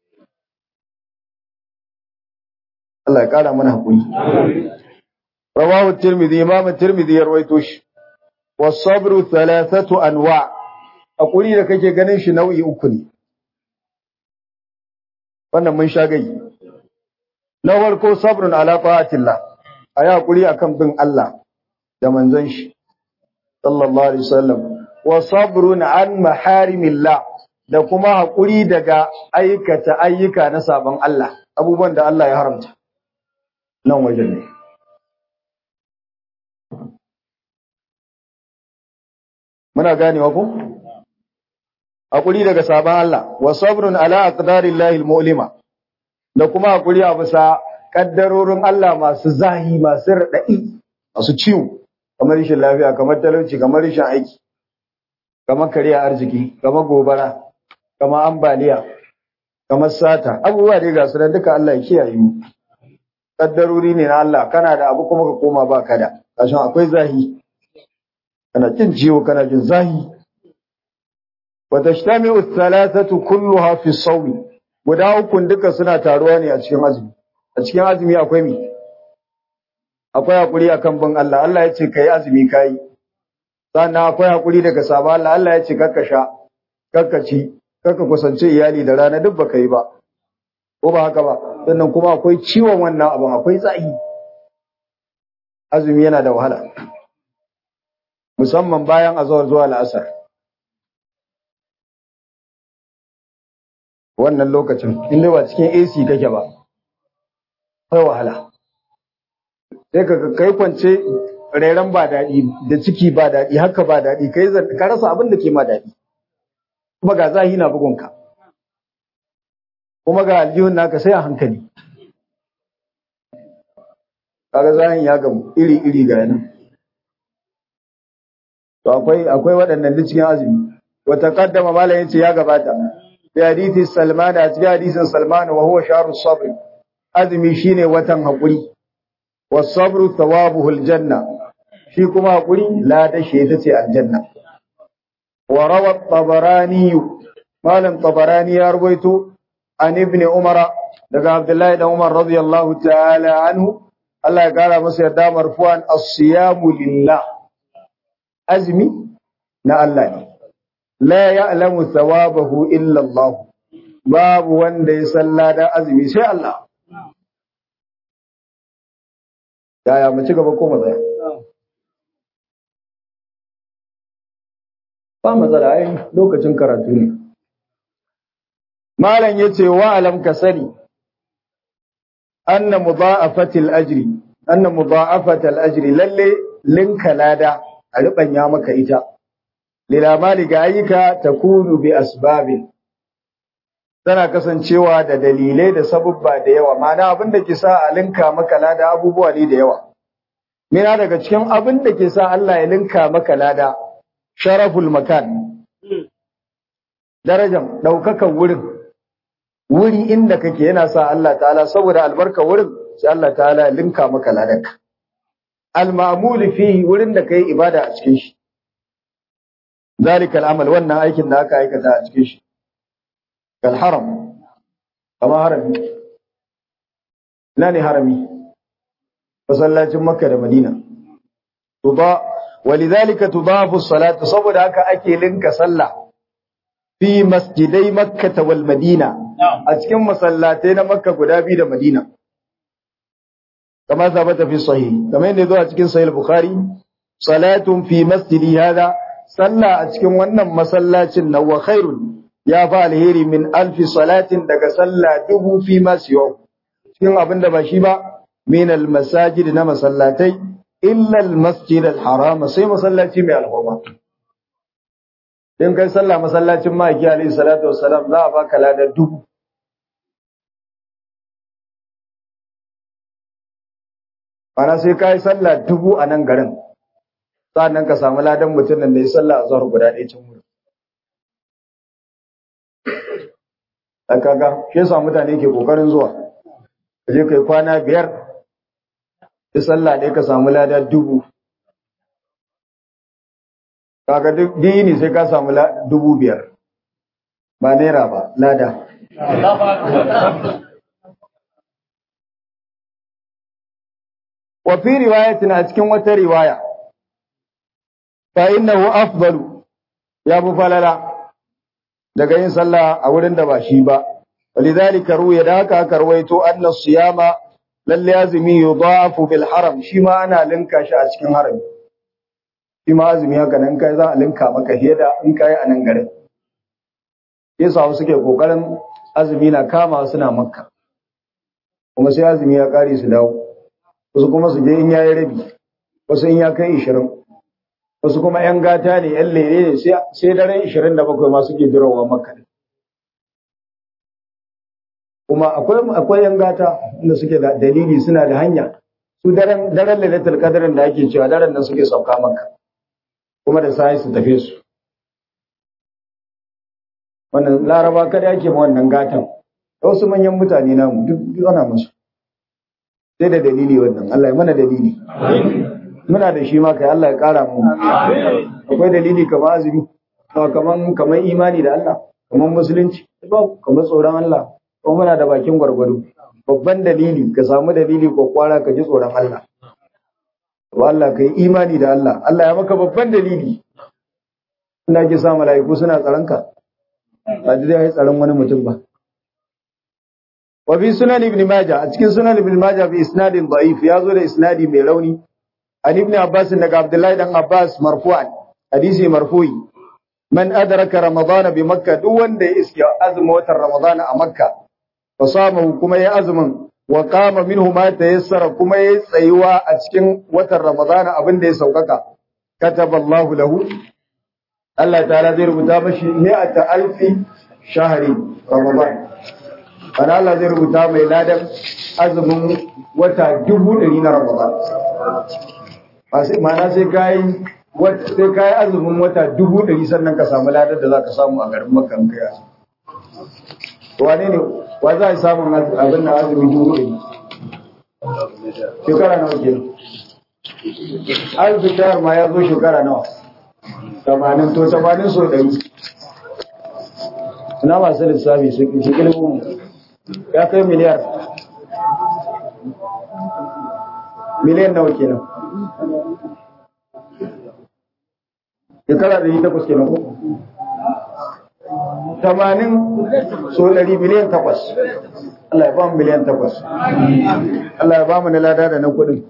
Allah ya kara mana hakuri rawahu tirmidhi imam tirmidhi ya rawaito shi was-sabru thalathatu anwa hakuri da kake ganin shi nau'i uku ne wannan mun sha gai na farko sabrun ala ta'atillah ayi hakuri akan bin Allah da manzon shi sallallahu alaihi wasallam wa sabrun an maharimillah da kuma hakuri daga aikata ayyuka na sabon Allah abubuwan da Allah ya haramta nan wajen ne muna ganewa ko hakuri daga sabon Allah wa sabrun ala aqdarillahi almu'lima da kuma hakuri a bisa kaddarorin Allah masu zahi masu radadi masu ciwo kamar rashin lafiya kamar talauci kamar rashin aiki kamar kariya arziki kamar gobara kamar ambaliya kamar sata abubuwa dai ga su nan duka Allah ya kiyaye mu kaddarori ne na Allah kana da abu kuma ka koma ba ka da kashin akwai zahi kana jin ciwo kana jin zahi وتجتمع الثلاثة كلها في الصوم guda ukun duka suna taruwa ne a cikin azumi a cikin azumi akwai mi akwai hakuri akan bin Allah Allah ya ce kai azumi kai sannan akwai hakuri daga saba Allah Allah ya ce kakka sha kakka ci kakka kusance iyali da rana duk baka yi ba ko ba haka ba sannan kuma akwai ciwon wannan abin akwai tsayi azumi yana da wahala musamman bayan azawar zuwa la'asar wannan lokacin inda ba cikin AC kake ba kai wahala sai ka kai kwance rairan ba daɗi da ciki ba daɗi haka ba daɗi kai ka rasa abin da ke ma daɗi kuma ga zahi na bugunka kuma ga aljihun naka sai a hankali kaga zahin ya gamu iri iri ga yanan to akwai akwai waɗannan duk cikin azumi wa taqaddama malam yace ya gabata fi hadithi Salman a cikin hadisin Salman wa huwa shahru sabr azumi shine watan hakuri was sabru thawabuhu aljanna shi kuma hakuri la da shi ita ce aljanna wa rawa tabarani malam tabarani ya ruwaito an ibn umara daga abdullahi da umar radiyallahu ta'ala anhu Allah ya kara masa yarda marfu'an as-siyamu lillah azmi na Allah ne la ya'lamu thawabahu illa Allah babu wanda ya san ladan azumi sai Allah yaya mu ci gaba ko mu tsaya ba matsala ai lokacin karatu ne malam yace wa alam ka sani anna mudha'afatil ajri anna mudha'afatal ajri lalle linka lada a ribanya maka ita lilamali ga ayyuka takunu bi asbabin tana kasancewa da dalilai da sabubba da yawa ma'ana abin da ke sa a linka maka lada abubuwa ne da yawa mina daga cikin abin da ke sa Allah ya linka maka lada sharaful makan darajan daukakan wurin wuri inda kake yana sa Allah ta'ala saboda albarka wurin sai Allah ta'ala ya linka maka ladanka al-ma'mul fihi wurin da kai ibada a cikin shi zalika al-amal wannan aikin da aka aikata a cikin shi kal haram kama harami ina ne harami masallacin makka da madina tuba walidhalika tudafu as-salatu saboda haka ake linka sallah fi masjidai makka wal madina a cikin masallatai na makka guda biyu da madina kama sabata fi sahih kamar yadda zo a cikin sahih bukhari salatun fi masjidi hada sallah a cikin wannan masallacin na wa khairun ya fa alheri min alfi salatin daga sallah dubu fi ma siyo cikin abin da ba shi ba min al masajid na masallatai illa al masjid al haram sai masallaci mai alhurma in kai sallah masallacin maki alayhi salatu wassalam za a baka ladar dubu Ana sai ka yi sallah dubu a nan garin, sa'annan ka samu ladan mutum da ya sallah a zuwa guda ɗaya can wuri. Da kaga, shi yasa mutane ke ƙoƙarin zuwa. ka je kai kwana biyar da sallah ɗaya ka samu lada dubu kaga duk dini sai ka samu dubu biyar ba naira ba lada wa fi riwayatin a cikin wata riwaya fa innahu afdalu ya bu falala daga yin sallah a wurin da ba shi ba walidhalika ruya da haka aka rawaito anna siyama lalle azumi yudafu bil haram shi ma ana linka shi a cikin harami shi ma azumi haka nan kai za a linka maka heda in kai a nan garin yasa wasu suke kokarin azumi na kama suna makka kuma sai azumi ya kare su dawo wasu kuma su je in yayi rabi wasu in ya kai ishirin wasu kuma yan gata ne yan lere ne sai daren ishirin da bakwai ma suke dirowa makka kuma akwai akwai yan gata inda suke da dalili suna da hanya su daren daren lailatul qadrin da ake cewa daren nan suke sauka makka kuma da sai su tafi su wannan laraba kada ake ma wannan gatan wasu manyan mutane namu duk ana musu sai da dalili wannan Allah ya mana dalili muna da shi ma kai Allah ya kara mu akwai dalili kamar azumi kaman kamar imani da Allah kamar musulunci ba kamar tsoron Allah ko muna da bakin gwargwado babban dalili ka samu dalili ko kwara ka ji tsoron Allah to Allah kai imani da Allah Allah ya maka babban dalili ina ki sa mala'iku suna tsaron ka ba da dai tsaron wani mutum ba wa bi sunan ibn majah a cikin sunan ibn majah bi isnadin da'if ya zo da isnadi mai rauni an ibn abbas daga abdullahi dan abbas marfu'an hadisi marfu'i man adraka ramadana bi makka duk wanda ya iske azumin watan ramadana a makka fa samahu kuma ya azumin wa qama minhu ma tayassara kuma ya tsayuwa a cikin watan ramadana abin da ya saukaka kataballahu lahu Allah ta'ala zai rubuta mashi mi'ata alfi shahri ramadan ana Allah zai rubuta mai ladan azumin wata dubu ɗari na ramadan ma'ana sai kayi sai kayi azumin wata dubu ɗari sannan ka samu ladar da za ka samu a garin makka in kai wane ne wa za a samun abin da azumin dubu ɗari shekara nawa ke azumin shahar ma ya zo shekara nawa tamanin to tamanin so ɗari na masu lissafi su kilmu ya kai miliyar miliyan nawa kenan shekara ɗari takwas kenan ko tamanin so ɗari miliyan takwas Allah ya ba mu miliyan takwas Allah ya ba mu na lada da na kuɗin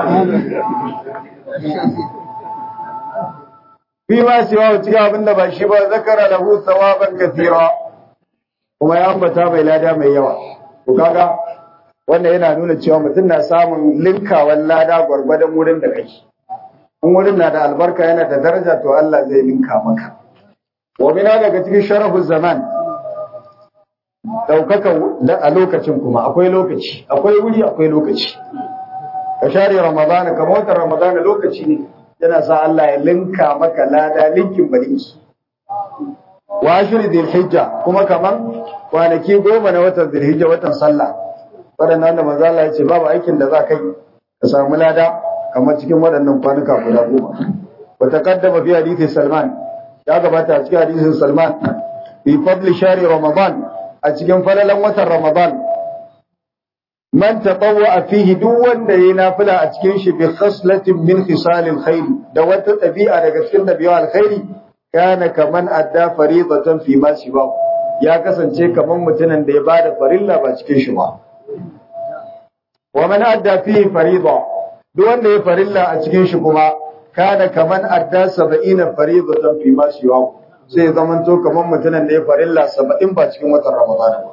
fi ma cewa cikin abin da ba shi ba zakara lahu thawaban kathira kuma ya ambata mai lada mai yawa to kaga wannan yana nuna cewa mutum na samun linkawan lada gwargwadon wurin da kake in wurin na da albarka yana da daraja to Allah zai linka maka wa mina daga cikin sharafu zaman daukaka a lokacin kuma akwai lokaci akwai wuri akwai lokaci ka share ramadana kamar watan ramadana lokaci ne yana sa Allah ya linka maka lada linkin barinki wa ashri dhilhijja kuma kaman kwanaki goma na watan dhilhijja watan sallah wadannan da manzo Allah ya ce babu aikin da za kai ka samu lada kamar cikin waɗannan kwanuka guda goma wa taqaddama fi hadithi Salman ya gabata a cikin hadisin Salman fi fadli shari Ramadan a cikin falalan watan Ramadan man tatawwa fihi duk wanda yayi nafila a cikin shi bi khaslatin min khisalil khair da wata tabi'a daga cikin tabi'a alkhairi kana kaman adda faridatan fi ma siwa ya kasance kaman mutumin da ya bada farilla ba cikin shi ba wa man adda fihi farida duk wanda ya farilla a cikin shi kuma kana kaman adda 70 faridatan fi ma siwa sai ya zamanto kaman mutumin da ya farilla 70 ba cikin watan ramadan ba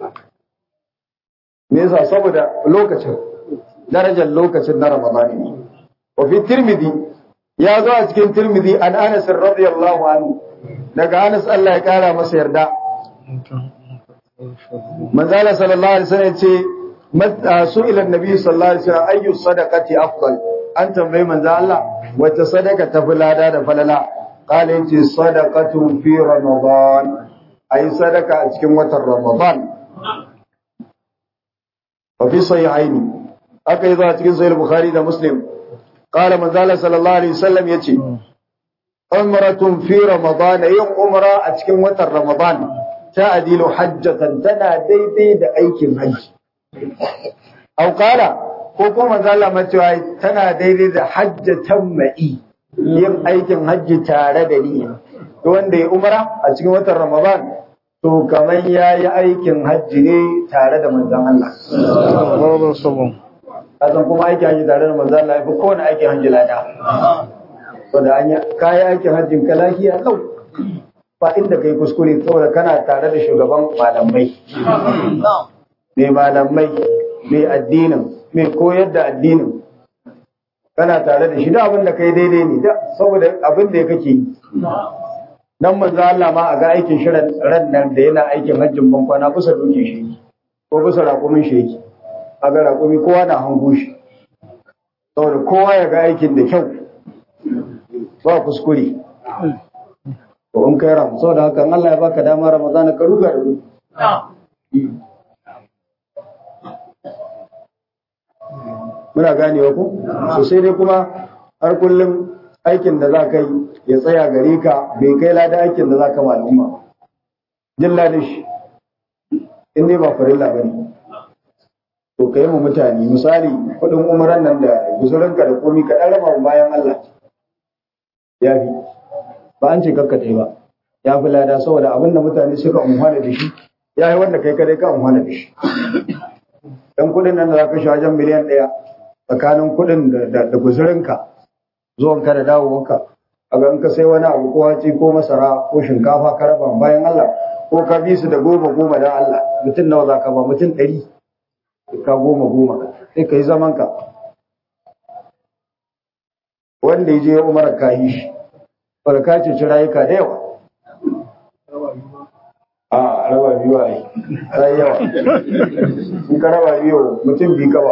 me yasa saboda lokacin darajar lokacin na ramadani ne wa fi tirmidhi ya zo a cikin tirmidhi an anas radiyallahu anhu daga anas Allah ya kara masa yarda manzala sallallahu alaihi wasallam ce su'ila annabi sallallahu alaihi wasallam ayyu sadaqati afdal an tambayi manzo Allah wata sadaka ta fulada da falala qala yace sadaqatu fi ramadan ay sadaka a cikin watan ramadan wa fi sahihaini aka yi zuwa cikin sahih bukhari da muslim qala manzala sallallahu alaihi wasallam yace umratun fi ramadan yin umra a cikin watan ramadan ta adilu hajjatan tana daidai da aikin hajji au qala ko kuma manzala macewa tana daidai da hajjatan ma'i yin aikin hajji tare da ni to wanda ya umra a cikin watan ramadan to kamar ya yi aikin hajji ne tare da manzan Allah. Kasan kuma aikin hajji tare da manzan Allah ya fi kowane aikin hajji lada. To da an kayi aikin hajjin ka lafiya lau. Ba inda kai kuskure saboda kana tare da shugaban malamai. Mai malamai, mai addinin, mai koyar da addinin. Kana tare da shi da abin da kai daidai ne, saboda abin da ya kake yi. dan manzo Allah ma a ga aikin shi ran nan da yana aikin hajjin ban kwana kusa doke shi ko kusa raƙumin shi yake a ga raƙumi kowa na hango shi saboda kowa ya ga aikin da kyau ba kuskure to in kai ram saboda haka Allah ya baka dama Ramadan ka ruga da ruga muna ganewa ko so sai dai kuma har kullum aikin da za ka yi ya tsaya gare ka bai kai lada aikin da za ka al'umma jin ladin shi in dai ba farilla ba ne to ka yi mu mutane misali kuɗin umaran nan da guzurinka da komi ka ɗan raba bayan Allah ya fi ba an ce kakkace ba ya fi lada saboda abin da mutane suka umhana da shi ya yi wanda kai kadai ka umhana da shi dan kuɗin nan da za ka shi wajen miliyan ɗaya tsakanin kuɗin da guzurinka zuwanka da dawowanka a ga in ka sai wani abu ko haci ko masara ko shinkafa ka raba bayan Allah ko ka bi su da goma goma dan Allah mutum nawa za ka ba mutum ɗari ka goma goma sai ka yi zaman ka wanda ya je ya umara ka yi shi baka ka ce rayuka da yawa a raba biyu a yi ta yi yawa in ka raba biyu mutum bi ka ba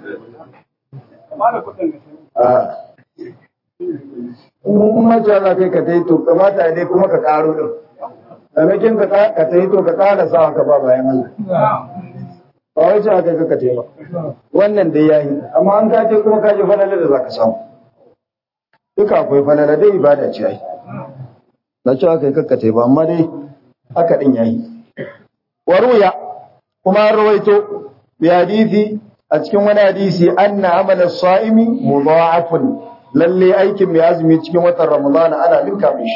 in mace za kai ka ta yi to kamata dai kuma ka karo din maimakon ka ta yi to ka kara sa haka ba bayan Allah ba wai cewa kai ka ta ba wannan dai yayi amma an ka ce kuma ka ji falala da zaka samu duka akwai falala dai ibada ce ai na cewa kai ka ta ba amma dai haka din yayi waruya kuma an rawaito bi hadisi a cikin wani hadisi anna amala sa'imi mudha'afun lalle aikin mai azumi cikin watan Ramadan ana linka mishi.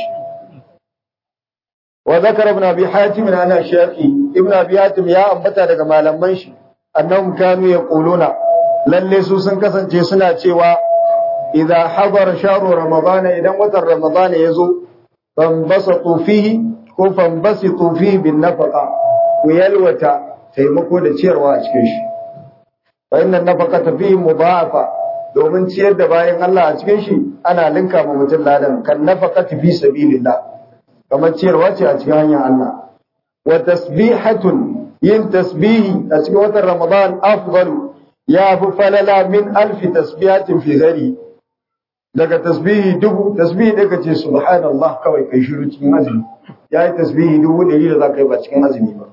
Wa zakara ibn Abi Hatim ana shafi ibn Abi Hatim ya ambata daga malaman shi annahum kanu yaquluna lalle su sun kasance suna cewa idza hadara shahru Ramadan idan watan Ramadan ya zo fanbasatu fihi ko fanbasitu fihi bin nafaqa ku yalwata taimako da ciyarwa a cikin shi fa inna nafaqata fihi mudha'afa domin ciyar da bayan Allah a cikin shi ana linka ma mutum ladan kan nafaqati fi sabilillah kamar ciyarwa ce a cikin hanyar Allah wa tasbihatun yin tasbihi a cikin watan Ramadan afdalu ya fi falala min alfi tasbihatin fi gari daga tasbihi dubu tasbihi da kace subhanallah kawai kai shiru cikin azumi yayi tasbihi dubu ɗari da za ka yi ba cikin azumi ba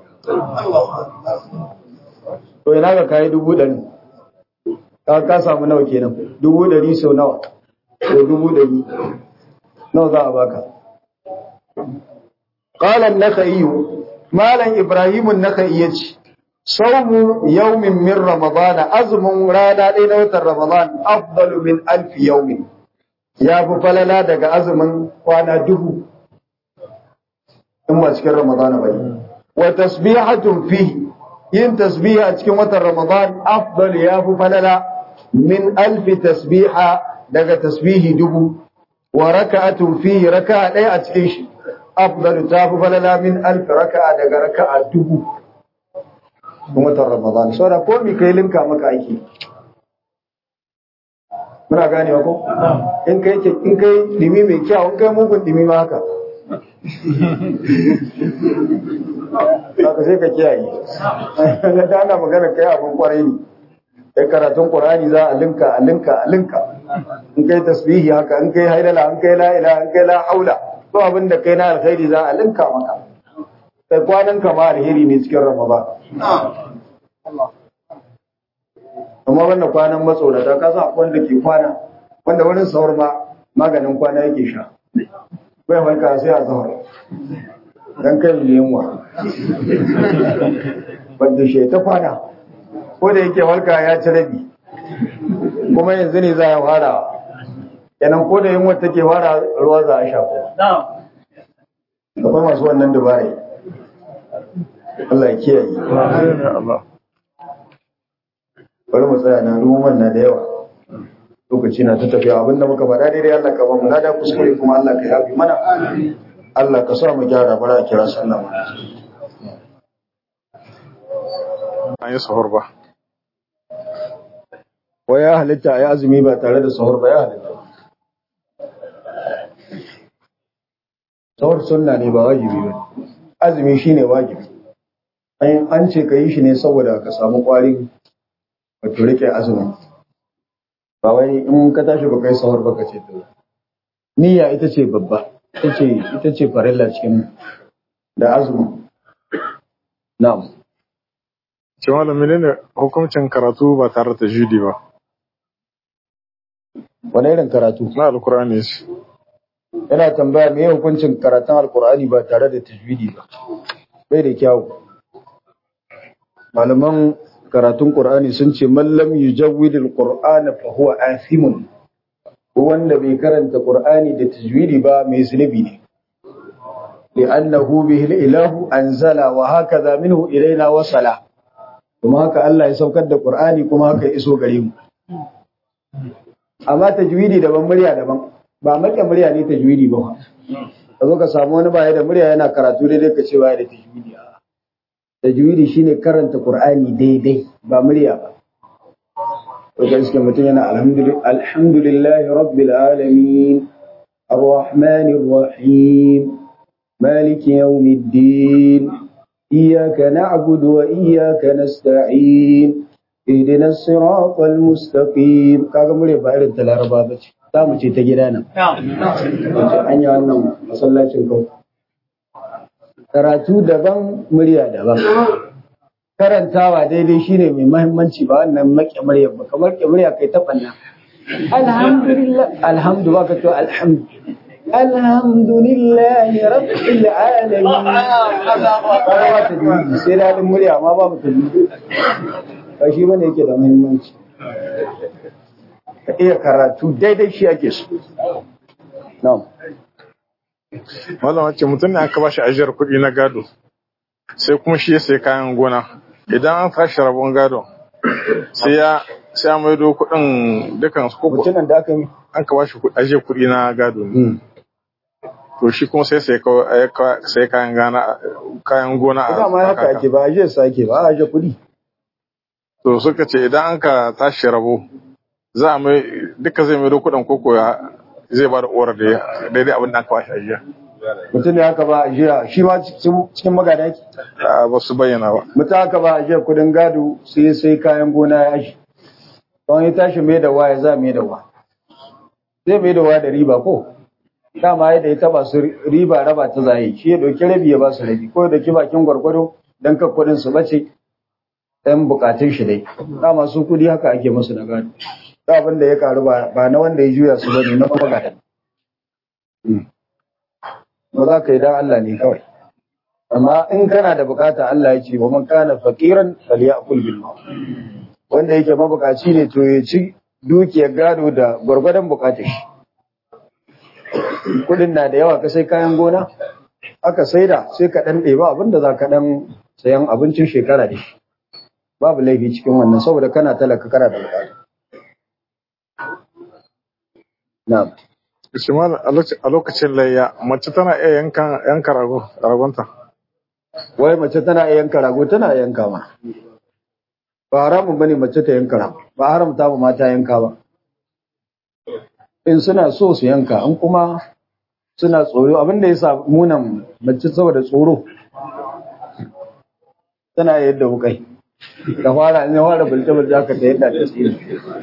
to ina ga kai dubu ɗari ka ka samu nawa kenan dubu ɗari sau nawa ko dubu ɗari nawa za a baka qala an-nakhai malam ibrahim an-nakhai yace sawmu yawmin min ramadan azmun rana ɗaya na watan ramadan afdalu min alf yawmin ya fi falala daga azumin kwana dubu in ba cikin ramadan ba wa tasbihatun fihi yin tasbiha a cikin watan ramadan afdal ya fi falala min alfi tasbiha daga tasbihi dubu wa raka'atun fihi raka'a ɗaya a cikin shi afdal ta fi falala min alfi raka'a daga raka'a dubu cikin watan ramadan saboda ko mi kai linka maka aiki muna ganewa ko in kai in kai dimi mai kyau in kai mugun dimi ma haka haka sai ka kiyaye na ta ana magana kai abin kwarai ne kai karatun qur'ani za a linka a linka a linka in kai tasbihi haka in kai haidala in kai la ilaha in kai la haula to abin da kai na alkhairi za a linka maka kai kwanan ka ma alheri ne cikin ramadan amma wannan kwanan matsorata ka sa wanda ke kwana wanda wurin sahur ma maganin kwana yake sha bai farka sai a sahur dan kai ne yunwa wanda shi ta kwana ko da yake farka ya ci rabi kuma yanzu ne za a fara kenan ko da yunwa take fara ruwa za a sha ko akwai masu wannan dubarai Allah ya kiyaye bari mu tsaya na ruwan na da yawa lokaci na ta tafiya abin da muka faɗa daidai Allah ka ba mu lada kuskure kuma Allah ka yafi mana Allah ka sa mu gyara bara a kira sallah mu an yi sahur ba wa ya halitta ya azumi ba tare da sahur ba ya halitta sahur sunna ne ba wajibi ba azumi shine wajibi an ce ka yi shi ne saboda ka samu ƙwarin wato rike azumin ba wai in ka tashi ba kai sahur ba ka ce to niyya ita ce babba ita ce ita ce farilla cikin da azumin na'am ce malam menene hukuncin karatu ba tare da judi ba wani irin karatu na alkur'ani shi yana tambaya me hukuncin karatun alkur'ani ba tare da tajwidi ba bai da kyawu malaman karatun qur'ani sun ce man lam yujawwid alqur'ana fa huwa athimun wanda bai karanta qur'ani da tajwidi ba mai zunubi ne li'annahu bihi ilahu anzala wa hakaza minhu ilaina wasala kuma haka Allah ya saukar da qur'ani kuma haka ya iso gare mu amma tajwidi daban murya daban ba make murya ne tajwidi ba ka zo ka samu wani baya da murya yana karatu daidai ka ce baya da tajwidi a tajwidi shine karanta qur'ani daidai ba murya ba to ga shi mutum yana alhamdulillahi rabbil alamin arrahmanir rahim maliki yawmiddin iyyaka na'budu wa iyyaka nasta'in اهدنا الصراط المستقيم kaga mure ba irin ta laraba ba ce za mu ce ta gida nan an yi wannan masallacin kau karatu daban murya daban karantawa daidai shine mai mahimmanci ba wannan maƙe murya ba kamar ke murya kai ta banna alhamdulillah alhamdu ba ka to alhamdu alhamdulillahi rabbil alamin kaga ba ta ji sai dadin murya amma ba mu tafi ba shi bane yake da muhimmanci ka iya karatu daidai shi ake so na'am malam ce mutum ne aka bashi ajiyar kuɗi na gado sai kuma shi ya sai kayan gona idan an tashi rabon gado sai ya sai ya maido kuɗin dukan su koko mutumin da aka yi an ka bashi ajiyar kuɗi na gado ne to shi kuma sai sai sai kayan gana kayan gona ina ma haka ake ba ajiyar sa ake ba ajiyar kuɗi to suka ce idan an ka tashi rabo za a mai duka zai mai kuɗin koko ya zai ba da orar da daidai abin da aka bashi ajiya mutum ne haka ba ajiya shi ma cikin magana yake ba su bayyana ba mutum haka ba ajiyar kuɗin gado sai sai kayan gona ya aji don ya tashi mai da wa ya za mai da wa zai mai da wa da riba ko dama yadda ya taba su riba raba ta zaye shi ya ɗauki rabi ya ba su rabi ko ya ɗauki bakin gwargwado don kan kuɗin su bace ɗan bukatun shi dai dama su kudi haka ake musu na gado da abin da ya karu ba na wanda ya juya su bane na kuma gada ba za ka yi dan Allah ne kawai amma in kana da bukata Allah ya ce wa man kana faqiran falyakul bil ma'ruf wanda yake mabukaci ne to ya ci dukiyar gado da gwargwadon bukatar shi kudin na da yawa ka sai kayan gona aka saida sai ka dan ɗeba abin da za ka dan sayan abincin shekara da shi babu laifi cikin wannan saboda kana talaka kana da bukata. Na'am. Usman a lokacin layya mace tana iya yanka yanka rago ragonta. Wai mace tana iya yanka rago tana iya yanka ma. Ba haramun bane mace ta yanka rago. Ba haramta ba mata yanka ba. In suna so su yanka in kuma suna tsoro abin da yasa munan mace saboda tsoro tana yadda wukai. ka fara in fara bulce bulce aka ta yadda ta tsiri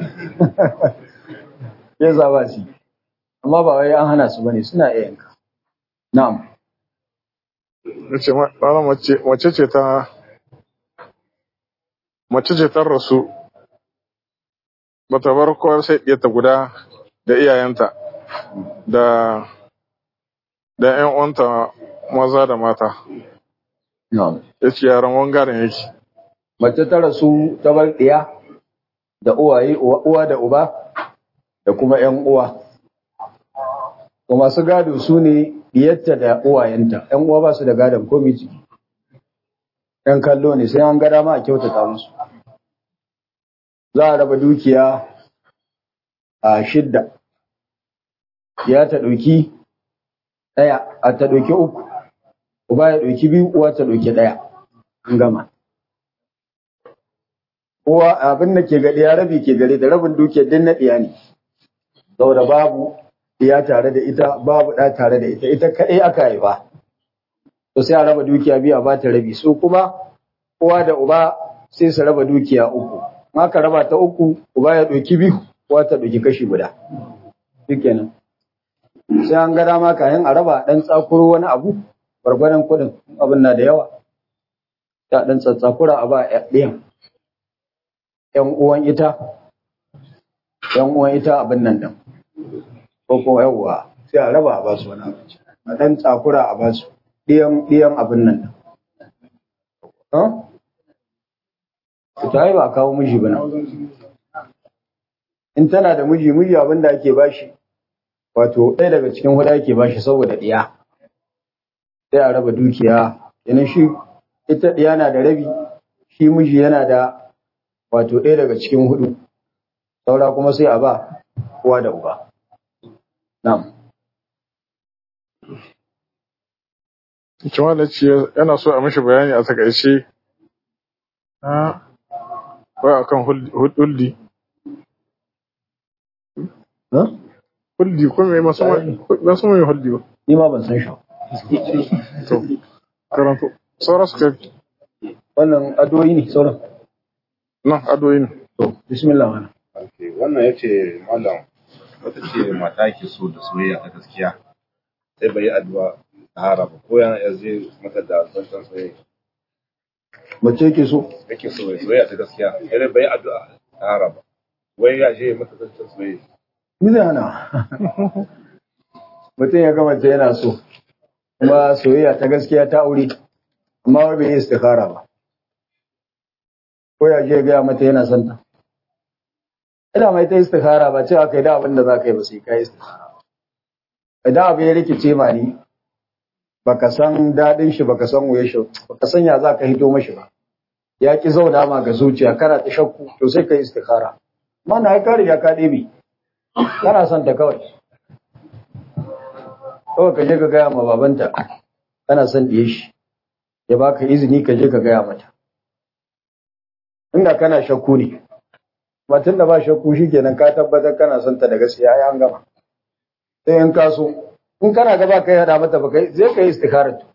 ya zaba shi amma ba wai an hana su bane suna iya yanka na'am nace ma mace mace ce ta mace ce ta rasu bata bar kowar sai ɗiyarta guda da iyayenta da da ƴan uwanta maza da mata na'am ya ce yaran wangaren yake mace ta rasu ta bar ɗiya da uwaye uwa da uba da kuma ƴan uwa to masu gado su ne diyarta da uwayenta ƴan uwa ba su da gadon komai ciki ƴan kallo ne sai an ga dama a kyautata musu za a raba dukiya a shidda ya ta ɗauki ɗaya a ta ɗauki uku uba ya ɗauki biyu uwa ta ɗauki ɗaya an gama uwa abin da ke gari ya rabi ke gare da rabin dukiyar din na ɗiya ne saboda babu ɗiya tare da ita babu ɗa tare da ita ita kaɗai aka haifa to sai a raba dukiya biyu a ba ta rabi su kuma uwa da uba sai su raba dukiya uku in aka raba ta uku uba ya ɗauki biyu uwa ta ɗauki kashi guda shikenan sai an ga dama kayan a raba ɗan tsakuro wani abu gwargwadon kuɗin abin na da yawa ta ɗan tsatsakura a ba ɗayan ‘yan uwan ita, ‘yan uwan ita abin nan ɗin, ko kuma yawwa sai a raba a ba su wani abinci, a ɗan tsakura a ba su ɗiyan abin nan ɗin. Ta yi ba kawo miji ba nan. In tana da miji, miji abin da ake ba shi, wato ɗaya daga cikin huɗu ake ba shi saboda ɗiya. Sai a raba dukiya, yana shi ita ɗiya na da rabi, shi miji yana da wato ɗaya daga cikin hudu saura kuma sai a ba uwa da uba na'am Cewa da ce yana so a mishi bayani a takaice na wai akan hulɗi. Hulɗi ko mai masu mai hulɗi ba. ni ma ban san shi To, karanto. Sauran su kai wannan adoyi ne sauran nan adoyi ne. to bismillah mana wannan ya ce mallam wata ce mata ke so da soyayya ta gaskiya sai bai yi addu'a tahara ba ko yana iya zai mata da zancen soyayya mace yake so yake so ya soyayya ta gaskiya sai bai yi addu'a tahara ba wai ya je mata zancen soyayya mi zai hana mutum ya ga mace yana so kuma soyayya ta gaskiya ta aure amma wai bai yi istikhara ba ko ya je gaya mata yana son ta ina mai ta istikhara ba cewa kai da abin da za ka yi ba sai ka yi istikhara idan abu ya rikice ma ni baka san daɗin shi baka san wuya shi baka san ya za ka hito mashi ba ya ki zauna ma ga zuciya kana ta shakku to sai ka yi istikhara amma na ka riga ka ɗebe kana son ta kawai kawai ka je ka gaya ma babanta kana son ɗiye shi ya baka izini ka je ka gaya mata inda kana shakku ne batun da ba shakku shi kenan ka tabbatar kana son ta da gaskiya ya an gama sai in ka so in kana gaba kai hada mata ba kai zai kai istikharar to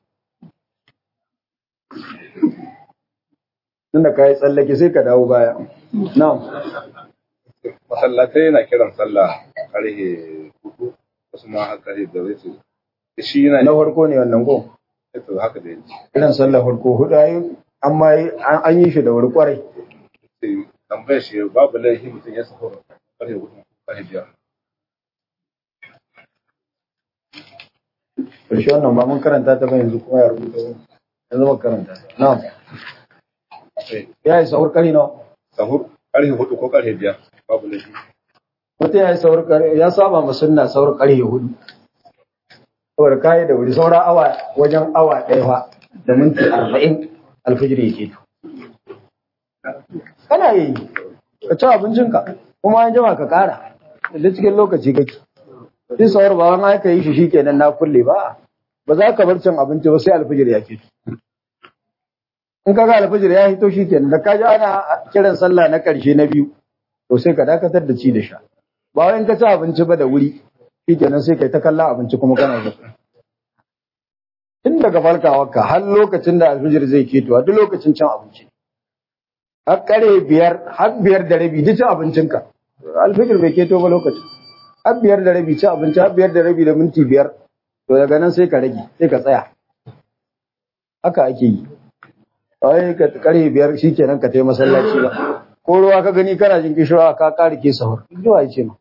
tunda kai tsallake sai ka dawo baya na'am masallatai yana kiran sallah karhe hudu wasu ma har karhe da zai shi yana na farko ne wannan ko to haka da yake irin sallar farko hudu ayi amma an yi shi da wuri kwarai sai tambayar shi babu laifi mutum ya sako karhe hudu karhe biyar Karshe wannan ba mun karanta ta ba yanzu kuma ya rubuta yanzu ba karanta ta. Na'am. Ya yi sahur kari nawa? sahur karhe hudu ko karhe biyar babu laifi Mutum ya yi sahur kari ya saba ma sunna sahur kari hudu. Saboda kayi da wuri saura awa wajen awa ɗaya fa da minti arba'in alfijir ya keto. Kana yi ka ci abincinka kuma an jima ka ƙara da cikin lokaci kake. Duk sahur ba wani aka yi shi shikenan na kulle ba. Ba za ka bar cin abinci ba sai alfijir ya keto. in ka ga alfajir ya hito shi kenan da kaji ana kiran sallah na ƙarshe na biyu to sai ka dakatar da ci da sha ba wai in ka ci abinci ba da wuri shi kenan sai kai ta kalla abinci kuma kana zo tun daga farkawarka har lokacin da alfajir zai keto a duk lokacin cin abinci har kare biyar har biyar da rabi duk cin abincinka alfajir bai keto ba lokacin har biyar da rabi cin abinci har biyar da rabi da minti biyar to daga nan sai ka rage sai ka tsaya haka ake yi ai ka kare biyar shikenan ka tai masallaci ba ko ruwa ka gani kana jin kishirwa ka ƙari ke sahur zuwa ya ce ma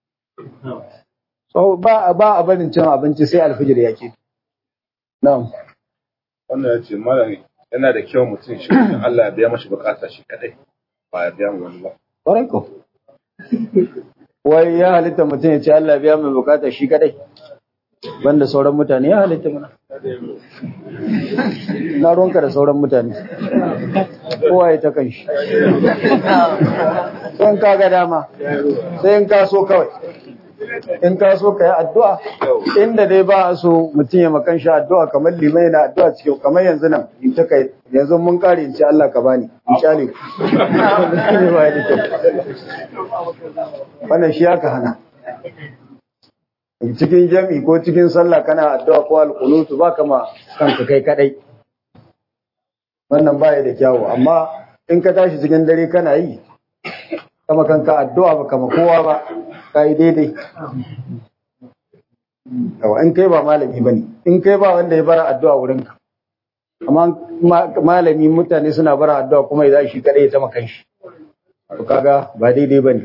so ba ba a barin cin abinci sai alfijir ya ke na'am wannan ya ce malam yana da kyau mutum shi wajen Allah ya biya mashi bukata shi kadai ba ya biya mu wani ba ƙwarai ko wai ya halitta mutum ya ce Allah biya mai bukata shi kadai banda sauran mutane ya halitta mana na ruwanka da sauran mutane kowa ya ta kan shi sai in ka ga dama sai in ka so kawai in ka so ka yi addu'a inda dai ba a so mutum ya makan shi addu'a kamar limai na addu'a cikin kamar yanzu nan in ta kai yanzu mun kare in ce Allah ka bani in kyale ku ne ba ya da kyau wannan shi aka hana cikin jami ko cikin sallah kana addu'a ko alqunutu ba kama kanka kai kadai wannan baya da kyawu amma in ka tashi cikin dare kana yi kama kanka addu'a ba kama kowa ba kai daidai yawa in kai ba malami bane in kai ba wanda ya bara addu'a wurin ka amma malami mutane suna bara addu'a kuma idan shi kadai ya tama kanshi to kaga ba daidai bane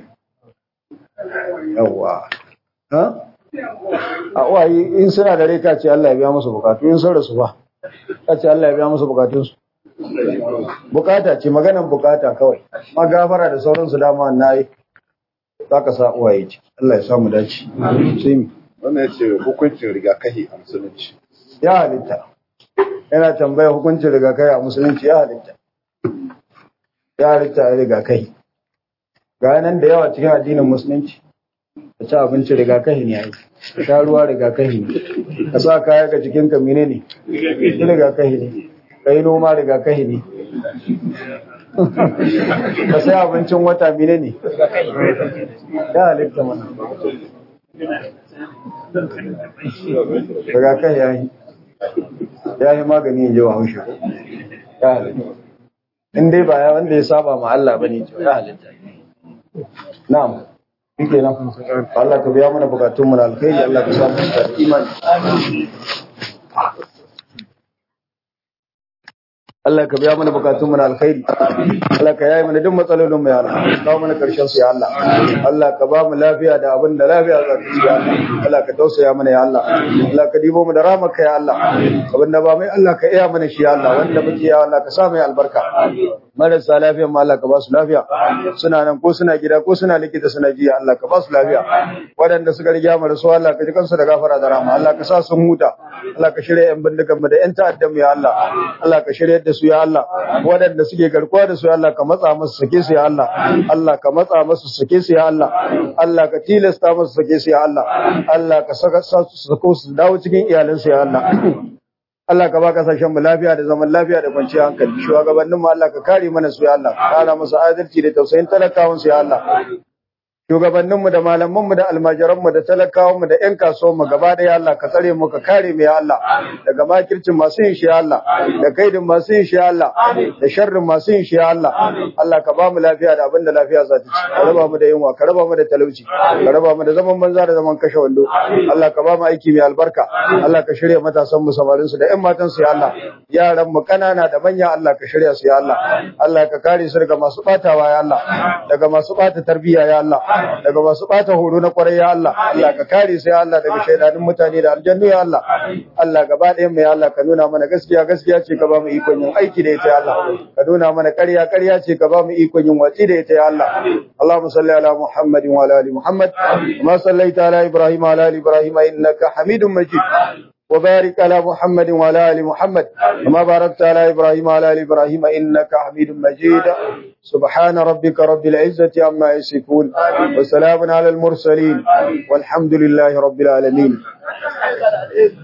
yawa ha a uwaye in suna da rai ka ce Allah ya biya musu bukatu in sun rasu ba ka ce Allah ya biya musu bukatunsu bukata ce maganan bukata kawai ma gafara da sauransu dama na yi za ka sa uwaye ce Allah ya samu dace sai mi wannan ya ce hukuncin rigakafi a musulunci ya halitta yana tambaya hukuncin rigakafi a musulunci ya halitta ya halitta a rigakafi ga nan da yawa cikin addinin musulunci ka ci abinci rigakafi ne ai ka sha ruwa rigakafi ne ka sa kaya ga jikinka mene ne rigakafi ne ka yi noma rigakafi ne ka sai abincin wata mene ne ya halitta mana rigakafi ya yi ya yi magani ya ji wa haushe ya halitta in dai ba ya wanda ya saba ma Allah ba ne ya halitta na'am Shike nan, Allah ka biya mana bukatunmu na alkhairi, Allah ka samu da imani. Allah ka biya mana bukatun mu na alkhairi Allah ka yaye mana duk matsalolin mu ya Allah ka kawo mana karshen su ya Allah Allah ka ba mu lafiya da abin da lafiya za ta ci ya Allah Allah ka tausaya mana ya Allah Allah ka dibo mu da ramaka ya Allah abin da ba mai Allah ka iya mana shi ya Allah wanda muke ya Allah ka sa mai albarka marasa lafiyan ma Allah ka ba su lafiya suna nan ko suna gida ko suna likita suna jiya Allah ka ba su lafiya waɗanda suka riga mu da su Allah ka ji kansu da gafara da rahama Allah ka sa sun huta Allah ka shirya yan bindigan mu da yan ta'addan mu ya Allah Allah ka shirya da su ya Allah waɗanda suke garkuwa da su ya Allah ka matsa musu sake su ya Allah Allah ka matsa musu sake su ya Allah Allah ka tilasta musu sake su ya Allah Allah ka saka su sako su dawo cikin iyalansu ya Allah Allah ka ba kasashen mu lafiya da zaman lafiya da kwanciyar hankali shugabannin mu Allah ka kare mana su ya Allah kara musu adalci da tausayin talakawan su ya Allah shugabannin mu da malaman mu da almajiran mu da talakawan mu da ƴan kasuwan mu gaba da ya Allah ka tsare mu ka kare mu ya Allah daga makircin masu yin shi ya Allah da kaidin masu yin shi ya Allah da sharrin masu yin shi ya Allah Allah ka ba mu lafiya da abin da lafiya za ta ci ka raba mu da yunwa ka raba mu da talauci ka raba mu da zaman banza da zaman kashe wando Allah ka ba mu aiki mai albarka Allah ka shirya matasan mu samarin su da ƴan matan su ya Allah yaran mu kanana da manya Allah ka shirya su ya Allah Allah ka kare su daga masu batawa ya Allah daga masu bata tarbiyya ya Allah daga masu bata horo na kwarai ya Allah Allah ka kare su ya Allah daga shaidanin mutane da aljannu ya Allah Allah gaba ɗayan mu ya Allah ka nuna mana gaskiya gaskiya ce ka ba mu ikon yin aiki da ita ya Allah ka nuna mana ƙarya ƙarya ce ka ba mu ikon yin watsi da ita ya Allah Allahumma salli ala Muhammadin wa ala ali Muhammad kama sallaita ala Ibrahim wa ala ali Ibrahim innaka Hamidum Majid وبارك على محمد وعلى ال محمد كما باركت على ابراهيم وعلى ال ابراهيم انك حميد مجيد سبحان ربك رب العزه عما يصفون وسلام على المرسلين والحمد لله رب العالمين